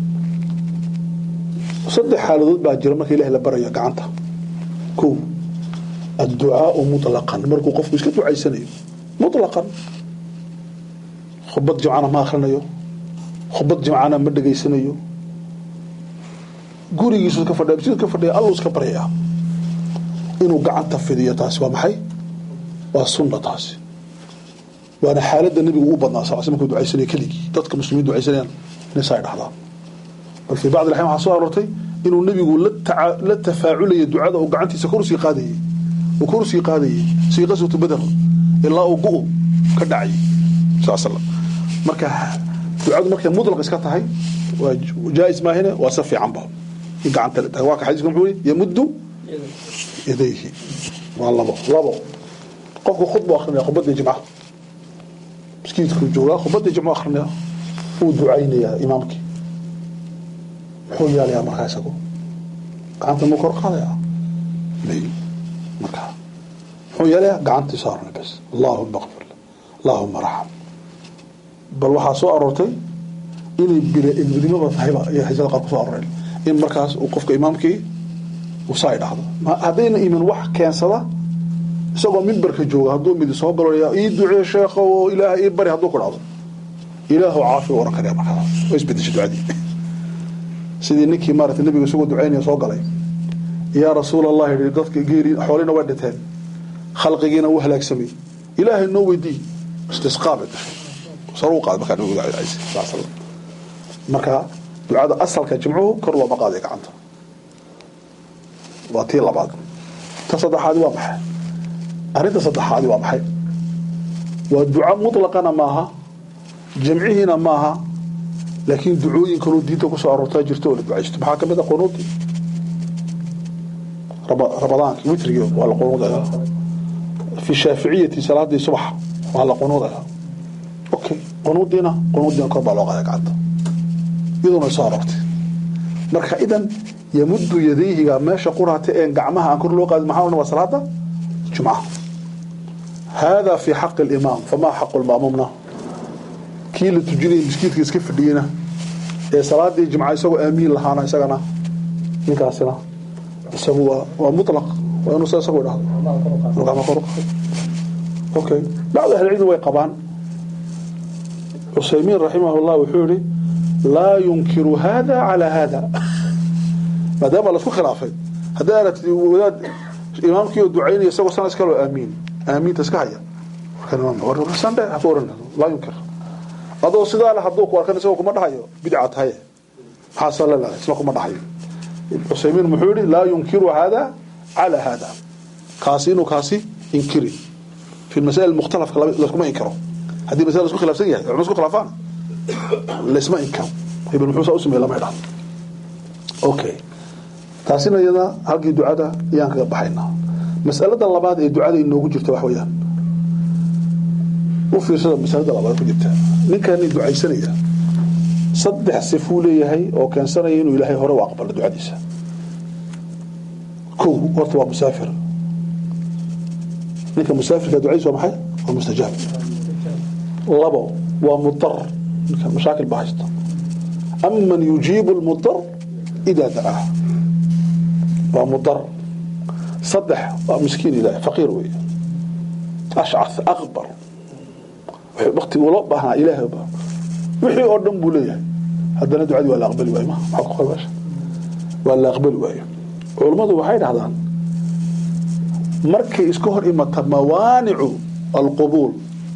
saddex xaaladood baa jira marka ilahay la barayo gacanta kow adducaau mutlaqan markuu qofku iska ducaysanayo mutlaqan khubad jimcana ma akhrinayo khubad jimcana ma dhegaysanayo gurigiisu ka fadhiya masjidka ka fadhiya alluu iska baryayaa inuu gacanta fidiyo taasi waa maxay waa sunna taasi waana xaaladda nebigu ugu badnaa sal sl markuu ducaysanaya keligii dadka muslimiin ducaysanayaan inay dhahdaan bal fii bacdi alaxyaan waxaa soo aroortay inuu nebigu la tafaaculaya ducada uu gacantiisa kor usii qaadayay uu kor usii qaadayay sii qaswatu badar ilaa uu gu ka dhacayay sal slam marka ducadu markay mutlaq iska tahay waa jaais maahine waa si fiicanba in gacanta la tahay waa ka xadiiska muxuu yidhi yamuddu yadayhi waa labo labo qofku khudbu akrinaya khudbadii jimca miskiidku joogaa khudbadii jimcu akrinaya wuu ducaynayaa imaamkii muxuu yaalayaa markaa isagu gacanta muu kor qaadayaa may markaa muxuu yeelayaa gacantii saarna bas allaahuma qfir allaahuma raxam bal waxaa soo aroortay inay bila ilmidnimaba tahayba ayaa xadiisada qaar ku soo aroreen in markaas uu qofka imaamkii uu saa idhaahdo haddayna imin wax keensada isagoo mimbarka jooga hadduu midi soo galo ii ducee sheekha oo ilaahay ii bari hadduu ku dhahdo ilaahu caafi oran karaya markaa waa isbedeshay ducadii sidii ninkii maarata nabiga isagoo ducaynaya soo galay yaa rasuul allah yidhi dadka geeri xoolina way dhinteen khalqigiina wuu halaagsamay ilaahay noo weydii istisqaa bay gashay saruu qaaday markaa nabigu ducaysa sal slam marka ducada asalka jimcuhu kor looma qaaday gacanta waa tii labaad ta saddexaadi waa maxay arrinta saddexaadi waa maxay waa duca mutlaqana maaha jamcihiina maaha laakiin ducooyin kaloo diinta kusoo aroortaa jirta oo la ducaysto maxaa ka mid a qunuudi ramadaanki witrigi waa la qunuudaya fi shaaficiyati salaadii subax waa la qunuudaya okay qunuudiina qunuudiina kor baa loo qaada gacanta iyaduna soo aroortay marka idan yamuddu yadayhiga meesha quraata een gacmaha aan kor loo qaadin maxaa waa salaada jumcaha hada fi xaqi alimaam famaa xaqu lma'muumna kii la tujinaya miskiidka iska fadhiyena ee salaadii jimca isagoo aamiin lahaana isagana ninkaasina isagu waa waa mutlaq waa inuu sa isagu idhahdo inuu gacmo kor u qaado okay bacdu ahlicilmi way qabaan cusaymiin raximahullah wuxuu yihi laa yunkiru hada calaa hada maadaama laisku khilaafay haddii aragtid wadaad imaamkii oo ducaynaya isagoo sana iskaloo aamiin aamiinta iska haya sandhe ha ku oran laa yunkir adoo sidaa le hadduu ku arkan isagoo kuma dhahayo bidca tahaye maxaa sala la isla kuma dhahayo cusaymiin muxuu yihi laa yunkiru hada calaa hada kaasi inuu kaasi inkirin fi masaa'il mukhtalafka laskuma inkiro haddii masala isku khilaafsan yahay culma isku khilaafaan laysma inkiro hebel muxuu saa u sameeye lama idhahdo okay taasina iyada halkii ducada ayaan kaga baxaynaa masalada labaad ee ducada inoogu jirta wax weeyaan u fiirsada masalada labaad ku jirta ninkani ducaysanaya saddex sifuu leeyahay oo keensanaya inuu ilaahay hore u aqbalo ducadiisa kow horta waa musaafir ninka musaafirka ducadiisa waa maxay waa mustajaab labo waa mudar ninka mashaakil baa haysta aman yujiibu lmudar idaa dacaa waa mudar saddex waa miskiin ilaah faqiir wey ashcath akbar wakti ula baahnaa ilaahay wixii oo dhan buu leeyahay haddana ducadii waa la aqbali waayo ma maxaa ku qalbasha waa la aqbali waayo culummadu waxay dhahdaan markay iska hor imata mawaanicu alqubuul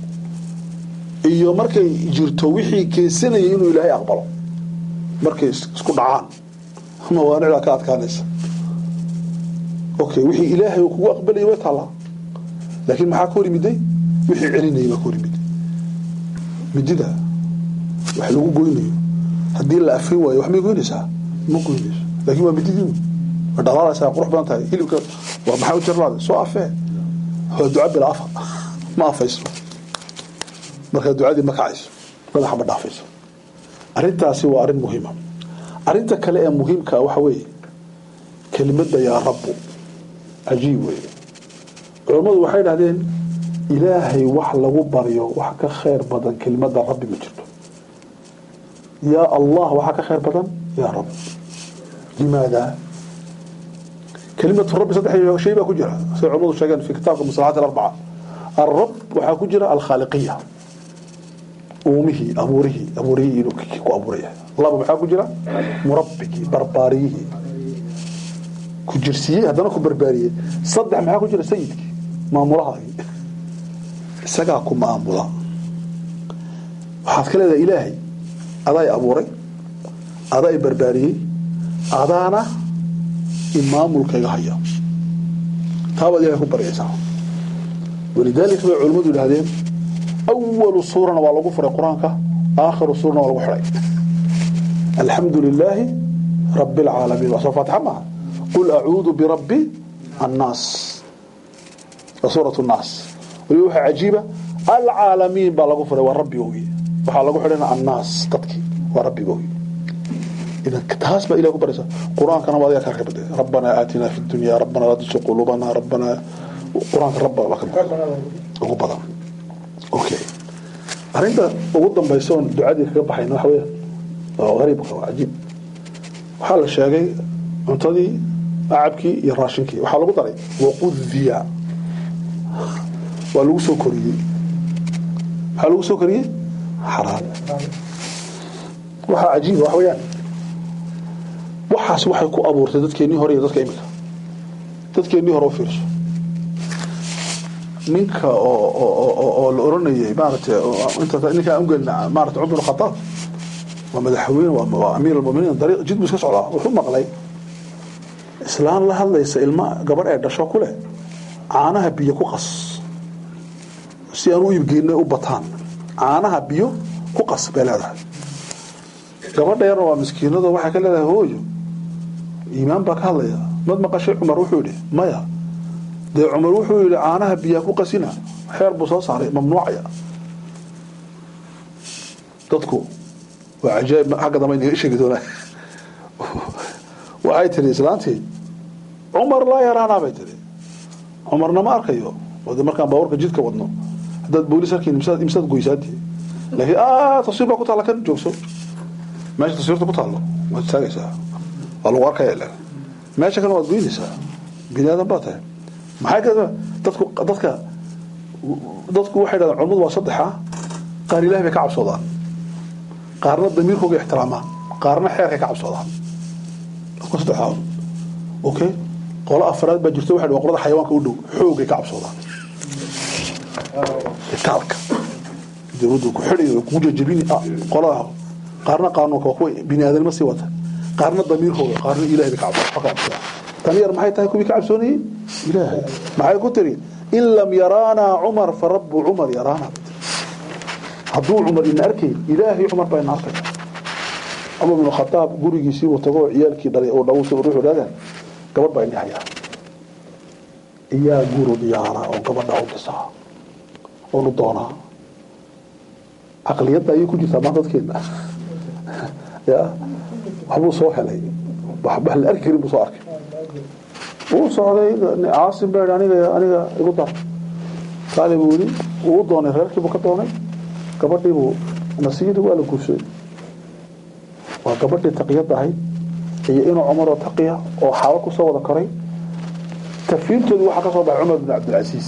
iyo markay jirto wixii keensanayay inuu ilaahay aqbalo markay isku dhacaan mawaanicdaa ka adkaanaysa okay wixii ilaahay uu kugu aqbalayay way taallaa laakiin maxaa ka hor yimiday wixii celinayay baa ka hor yimid midida wax lagu goynayo haddii la afrin waayo wax may goynaysaa ma goynayso laakiin waa mididii way dhalaalaysaa qurux badan tahay hilibka waa maxaa u jarlaada soo afee waa duca bila afa ma afayso markaa ducadii ma kacayso madaxa ma dhaafayso arrintaasi waa arrin muhiima arrinta kale ee muhiimka waxa weeye kelimada yaa rabbu cajiib weeye culammadu waxay dhahdeen ilaahay wax lagu baryo wax ka khayr badan kelimada rabbi ma jirto yaa allah waxaa ka khayr badan yaa rab limaada kelimatu rabbi saddex shay baa ku jira siday culamadu sheegeen fi kitaabka musalaxaat alarbaca alrab waxaa ku jira alkhaaliqiya uumihii abuurihii abuurihii inuu ku abuuraya laba maxaa ku jira murabbigii barbaariyihii ku jirsiiyey haddana ku barbaariyey saddex maxaa ku jira sayidkii maamulahaagii isagaa ku maamula waxaad ka leedahay ilaahay adaa i abuuray adaa i barbaariyey adaana imaamulkayga haya taabaad ilahay ku baryaysaa walidaalika bay culimmadu yidhahdeen awalu suurana waa lagu furay qur-aanka aakhiru suurana waa lagu xidhay alxamdu lilaahi rabi alcaalamiin waa soo faatixa maaha qul acuudu birabbi annaas waa suurat nnaas waliba waxaa cajiiba alcaalamiin baa lagu furay waa rabbigoogi waxaa lagu xidhayna annaas dadkii waa rabbigoogi idan taas baa ilahi ku baraysa qur-aankana waa adiga kaa ka baday rabbanaa aatinaa fi dunya rabbanaa laa tusi quluubana rabbanaa qur-aanka rabba baa ka ugu badan okay arrinta ugu dambaysa oon ducadii kaga baxayna waxa weya oo hariibka waa cajiib waxaa la sheegay cuntadii acabkii iyo raashinkii waxaa lagu daray waqudiya waa lagu soo koriyey maxaa lagu soo koriyey xaraan waxaa cajiiba wax weeyaan waxaas waxay ku abuurtay dadkeennii hore iyo dadka imika dadkeennii hore u fiirso ninka oo la oranayay maarata ninkaa ungelna maarata cumar bin khataab waa madaxweyne waa amiir almuminiin dariiq jid buu iska socdaa wuxuu maqlay islaan la hadlaysa ilma gabadh ee dhasho ku leh caanaha biyo ku qas si aan u iibgeynay u bataan caanaha biyo ku qas bay leedahay gabadha yarna waa miskiinado waxay ka leedahay hooyo iimaan baa ka hadlaya mad maqashay cumar wuxuu yidhi maya dee cumar wuxuu yidhi caanaha biyaa ku qasina xeer buu soo saaray mamnuucaya dadku waa cajaayib xagga dambe inaga sheegi doonaa waxay tiri islaantii cumar laa yaraanaa bay tiri cumarna ma arkayo oo de markaan baawarka jidka wadno haddaad boolis arkayn imsaad imsaad goysaadii laakiin ah tafsiir baa ku taala kan joogso meesha taswiirta ku taallo waad istaagaysaa waa lagu arkaya ilan meesha kale waad goynaysaa bini aadan baa tahay maxay ka dadku dadka dadku waxay dhahdaan culimadu waa saddexa qaar ilahi bay ka cabsoodaan qaarna damiirkooga ixtiraamaan qaarna xeerkay ka cabsoodaan dadku saddexdaa okay qolo afraad baa jirta waxay waa qolada xayawaanka u dhow xoogay ka cabsoodaan itaalka dawladdu ku xidhayo kugu jajabini qolada qaarna qaanuunka waa kuwa bini aadanima sii wata qaarna damiirkooga qaarna ilahay bay ka cabsoodaan tan yar maxay tahay kuwii ka cabsoonayey ilaahay maxay ku tiri in lam yaraanaa cumar fa rabbu cumar yaraanaa hadduu cumar ina arkay ilaahay cumar baa ina arkaya cumar bin khataab gurigiisii uu tago ciyaalkii dhalay oo dhawusa ruuxu dhaadaan gabadh baa ini hayaa iyaa guru diyaara oo gabadha u dhisaa oonu doonaa caqliyadda ayay ku jirtaa maanta dadkeena ya waxbuu soo helay wax la arki karin buu soo arkay wuu socday caasim baa aniga aniga igu dar kaale buu yidhi wuu u doonay reerkii buu ka doonay gabadhii buu nasiiri waa la guursaday waa gabadhii taqiyadda ahayd iyo inuu cumaroo taqiya oo xaalo kusoo wada koray tafiintoodii waxaa ka soo baxay cumar bin cabdilcasiis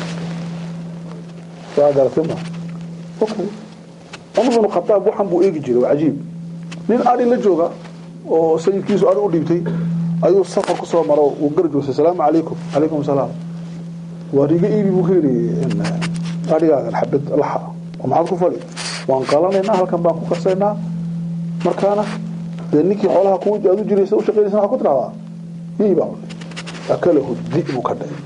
waa garatay ma okay cumar bin khataab waxan buu eegi jiray waa cajiib nin ari la jooga oo sayidkiisu ari u dhiibtay ayuu safar ku soo maro uu garjoosay salaamu calaykum calaykum salaam waar iga iibi buu ka yidhi adhigaagan xabad laxa oo maxaad ku fali waan qalanaynaa halkan baan ku karsaynaa markaana dee ninkii xoolaha ku aad u jiraysa u shaqaynaysa waxaa ku tidhahdaa iibaa akalahu di buu ka dhacay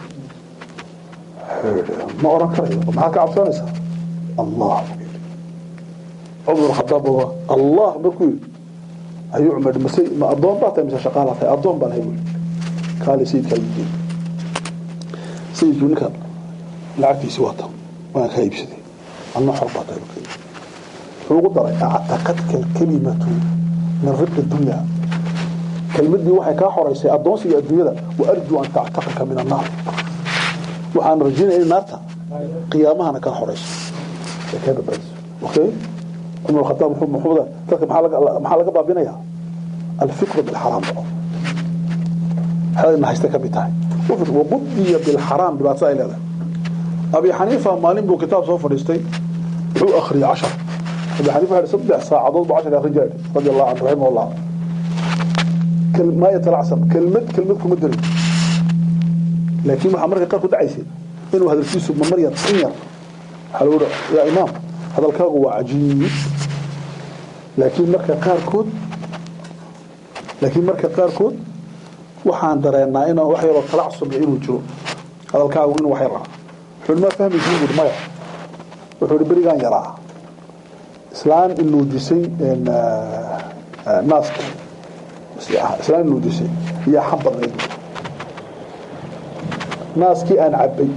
ma oran karayo maxaad ka cabsanaysaa allah cumar khataab allah markuu yidhi ayuu cumar mase ma addoon baa tahay mise shaqaala tahay addoon baan hay buuli kaale sayidkaa yidhi sayidku ninka lacagtiisii wata waan kaa iibsaday adna xor baa tahay wuxuu ugu daray actaqadka alkalimatu min ribqi dunya kelmadii waxay kaa xoraysay addoonsiga adduunyada wa arjuu an tactaqaka min annaar waxaan rajaynaya in naarta qiyaamahana kaa xorayso ee kaa badbaadiso okay cumar khataab muxuu dadka maxaa laga baabinaya alfiqru bilxaraam dhaco xeedayna haysta ka mid tahay waqudiya bilxaraam dhibaatada ay leedahay abi xaniifa maalin buu kitaab soo fadhiistay wuxuu akhriyay cashar abi xaniifa waxay saddex saacadood buu cashar akhrin jiray radi allahu canhu raximah allah maa yatalacsan kelmad kelmad kuma darin laakiin waxaa marka qaar ku dhacaysay inuu hadalkiisu mamar yar in yar waxaa lagu yaa imaam hadalkaagu waa cajiib laakiin marka qaarkood laakiin marka qaarkood waxaan dareenaa in wax yaroo talacsun inuu jiro hadalkaagu inuu wax yar ah wuxuu ma fahmaysiin buuri maya wuxuu ihi berigaan yaraa islaan inuujisay naaska islaan inuujisay iyo xan badnayd naaskii aan cabbay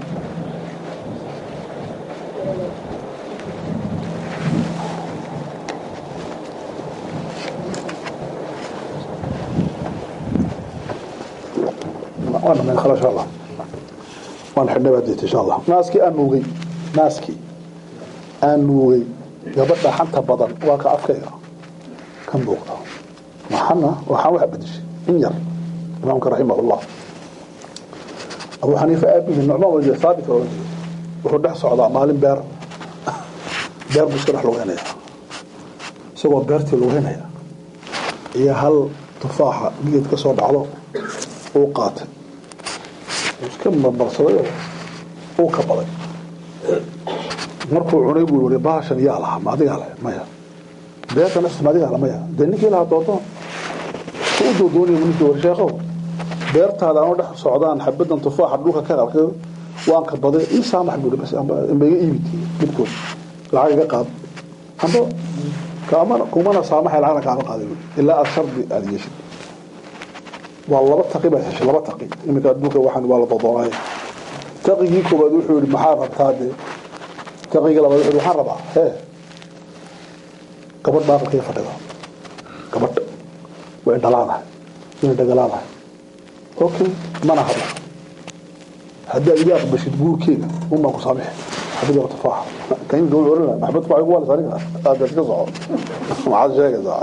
وانا من خلاص الله وانا حنا بديت ان شاء الله ناسكي ان نوغي ناسكي ان نوغي gabadha xanta badan waa ka afkayga kan buuqda maxana waxaan wax bedeshay in yar imaamka raximahullah abu xaniifa aabihi nucmaan wajir saabit oo wuxuu dhex socdaa maalin beer beer buu iska dhex lugeynaya isagoo beertii lugeynaya iyo hal tufaaxa geed ka soo dhacdo uu qaatay iska marmarsaday oo uu ka baday markuu cunay buu yiri baashan yaa lahaa ma adigaa leh maya beertana ma adigaa leh maya dee ninkii lahaa doodoon ku u doodoonaya ninkii war sheekhow beertaada anoo dhex socdaan xabadan tufaaxa dhulka ka qalkay waan ka baday ii saamax buu bas amba iga iibid midkood lacag iga qaad amba kaamana kumana saamaxay lacagna kaama qaaday ilaa aad shardi aad yeeshid waa laba taqi baa heshay laba taqi iminka adduunka waxaan waa la doodoonaya taqigii koobaad wuxuu yidhi maxaa rabtaa dee taqiga labaad wuxuu waxaan rabaa hee gabadh baaqalkaya fadhida gabadh way dhalaadahay way dhagalaadahay okay mana hadla haddaad iga aqbashid guurkeega unbaan ku saamixi xabad yaro tufaaxa kaimka wuxuu oranaya maxbad tufaaxa igu waalis aniga aada iska soco maxaad sheegaysaa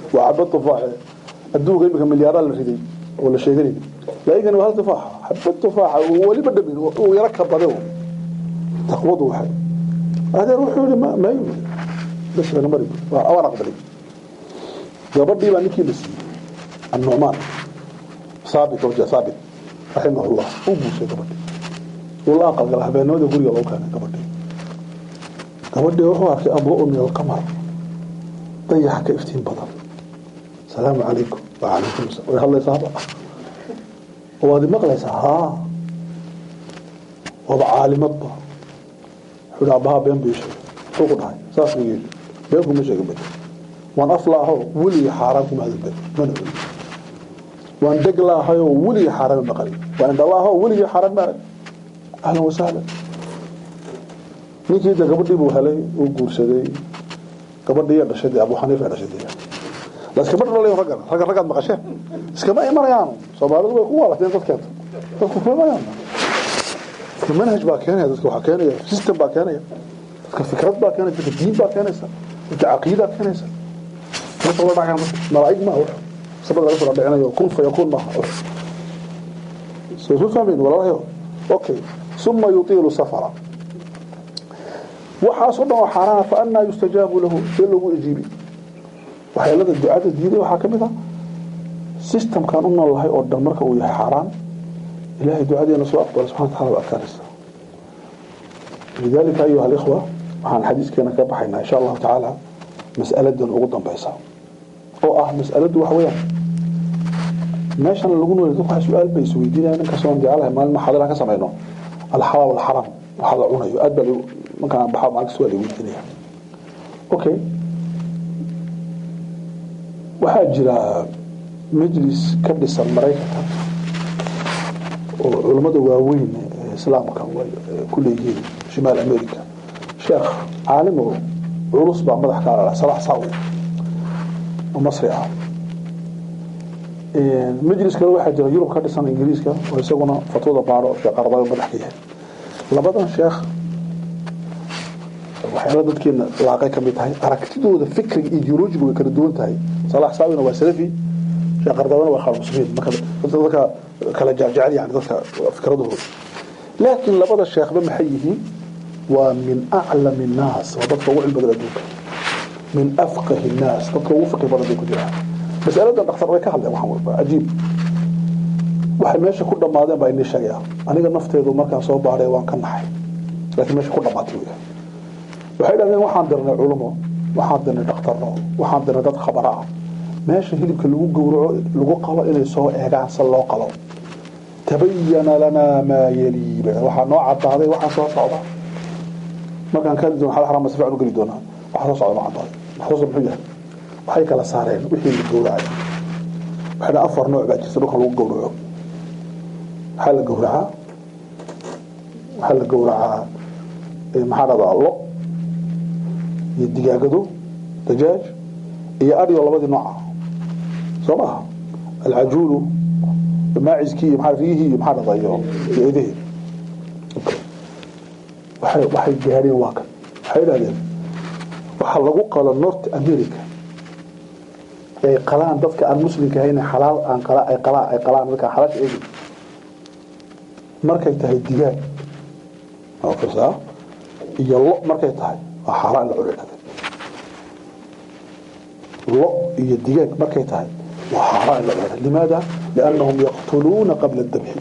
waa xabad tufaaxe adduunka imika milyaaraha la riday oo la sheeganay laakiin waa hal tufaaxa xabad tufaaxa uu weliba dhamin uu yaro ka bade taqwadu waxay adeer wuxuu yihi ma ma bas laga mari waan aqbalay gabadhii baa ninkii la siiyey annucmaan saabit wajah saabit raximahullah uu guursay gabadhii uu la aqalgala habeenimada guriga loo keenay gabadhii gabadhii wuxuu arkay adwa'u min alqamar dayaxa ka iftiin badan salaamu calaykum wacalaykum asalaam way hadlaysaaba waad maqlaysaa haa waaba caalimadba wuxuu aabbahaa been buu sheegay muxuu ku dhahay saas buu yidhi been kuma sheegin bay waan af laahoo weligii xaaraan kuma hadin bay mana ogi waan deg laahayoo weligii xaaraan ma maqalin waan indha laahoo weligii xaaraan ma arag ahlan wasahlan ninkii de gabadhii buu helay uu guursaday gabadhii dhashay dee abu xaniifa dhashay dee laskama dhalay raggan raggan raggaad maqasheen iskama imanayaan soomaalidu way ku waalateen dadkeenta dadku kuma imanayaan dadka manhaj baa keenaya dadka waxaa keenaya system baa keenaya dadka fikrad baa keenaya dadka diin baa keenaysa dadka caqiidaa keenaysa dadka la dhacaya malaa'ig ma wax sabab laga soo dhacinayo kun fa yakun ma soo soo fahmin walaalahayo okay summa yutilu safara waxaas oo dhan oo xaaraana fa annaa yustajaabu lahu see lagu ajiibi waxyeelada ducada diiday waxaa ka mid ah systemkan u noolahay oo dhan marka uu yahay xaaraan ilahay ducadeena soo aqbala subxana wataala waa adkaanaysa lidalika ayuha alikhwa waxaan xadiiskeena ka baxaynaa insha allahu tacaala mas'aladan ugu dambaysa oo ah mas'aladu waxa weeyaan meeshan lagu nool dadku waxa su-aal bay isweydiinayaan inkastoo aan jecelahay maalin maxaadara ka samayno alxalaal walxaram waxa la cunayo aad baa markaan baxo maalkasta waa la weydiinaya okay waxaa jira majlis ka dhisan maraykanka oo culammada waaweyn ee islaamka ku leeyihiin shimaal america sheekh caalim oo culus baa madax ka ala salax saawi oo masri ah majlis kale waxaa jira yurub ka dhisan ingiriiska oo isaguna fatwada baaro sheekh ardayo madax ka yahay labadan sheekh waxyaala dadkeena laaqay ka mid tahay aragtidooda fikriga ideolojiga way kala duwan tahay salax saawina waa salafi sheekh ardabana waa khaal muslimiin marka dadka kala jecel yani dadka fikradooda laakiin labada sheekhba maxay yihiin waa min aclami الnaas waa dadka ugu cilmi badan adduunka min afqahi الnaas dadka ugu fiqi badan bay ku jiraan masaladan dhakhtar way ka hadleen waxaan walba cajiib waxay meesha ku dhammaadeen baa inii sheegaya aniga nafteedu markaan soo baaray waan ka naxay laakiin meesha ku dhammaatay wey waxay dhahdeen waxaan dirnay culumo waxaan dirnay dhakhtarno waxaan dirnay dad khabara ah meesha hilibka lagu gowraco lagu qalo inay soo eegaan se loo qalo tabayana lanaa maa yalii waxaa noo cadaaday waxaan soo socda markaan kaadi doon xal xaraam si fiican u geli doonaa waxaa soo socda noo cadaaday maxsuusa muxuu yahay waxay kala saareen wixii la gowracay waxay dhahan afar nooc baa jirta dhulkan lagu gowraco waxaa la gowracaa waxaa la gowracaa maxaa dhahdaa lo iyo digaagado dajaaj iyo adhigo labadii nooca soo maaha alcajuulu maaciskii iyo maxaa riyihii iyo maxaa dhahdaa iyo iyo idihii waxay waxay gaadheen waa kan waxay idhahdeen waxaa lagu qalo north america ay qalaan dadka aan muslimka ahayn xalaal aan qala ay qalaan ay qalaan dadka xalaasha eegi markay tahay digaag oo fiirsaa iyo lo markay tahay waa xaaraan la culinada lo iyo digaag markay tahay waa xaaraan la culinada limaada liannahum yaqtuluuna qabla dabxi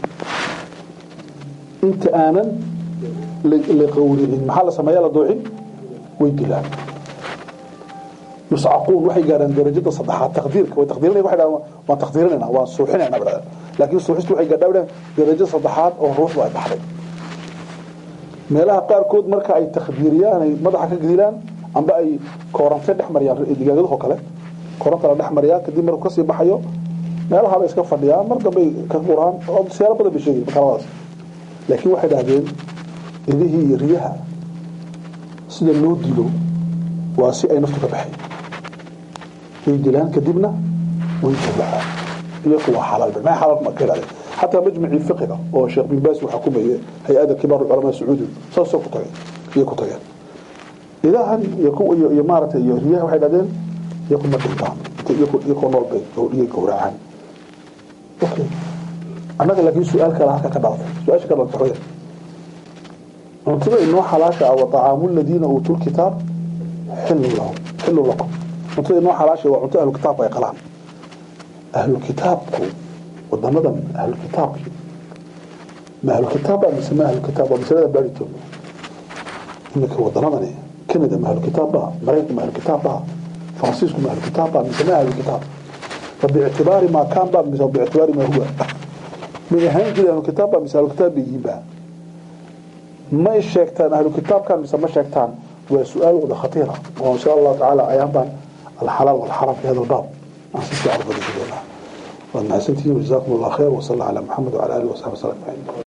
inta aanan la qawricin maxaa la sameeyaa la duucin way dilaan yuscaquun waxay gaadhaan darajada saddexaad taqdiirka way taqdiirinaya waxay dhahaan waan taqdiirinayna waan suuxinayna badhaan laakiin suuxistu waxay gaadhaa badhaan darajada saddexaad oo ruuxdu ay baxday meelaha qaarkood marka ay takhdiiriyaan ay madaxa ka gedilaan amba ay koorante dhex mariyaan digaagadaho kale kooranta la dhex mariyaa kadib markuu kasii baxayo meelaha bay iska fadhiyaan mar dambay ka quraan oo siyaalo badan bay sheegay makaladaas laakiin waxay dhahdeen idihii iyo riyaha sida loo dilo waa si ay naftu ka baxay way dilaan kadibna way jabacaan iyaku waa xalaal ma xalaal ma kala حتى مجمع الفقه oo Sheikh bin Baas waxa ku meeyay hay'ada kibar ulama Saudi soo soo ku tagay iyo ku tagay ilaahan iyo ku iyo maartay iyo riyaha waxay dhadeen iyo kuma dhintaan dadka iyakoo nool bay iyo gowracaan okay annaga laakiin su-aal kale halka ka dhalatay su-aasha ka dhalatay xoya cuntada inoo xalaasha ah wa طacaamu ladiina uutuu lkitaab xillu lahum xillu lakum cuntada inoo xalaasha waa cunto ahlukitaabku ay qalaan ahlukitaabku wadamadan ahlukitaabki ma ahlukitaaba mise ma ahlukitaab waa masalada baari joogno iminka wadamadani canada ma ahlukitaab baa maraykanka ma ahlukitaab baa faransiisku ma ahlukitaab baa mise ma ahlukitaab fa biictibaari maa kaan baa mise biictibaari maa huwa min ahaan jiri ahlukitaab baa mise ahlukitaab bay yihiin baa may sheegtaan ahlukitaabkan mise ma sheegtaan waa su-aal wada khatiira oo insha allahu tacaala ayaan baan alxalaal walxaram fi hada albaab aan si fiican u badashadoonaa waad mahadsantihiin wajazaakum allah khayr wasala ala maxamed wala alihi wasaxbi wasallam ajmaciin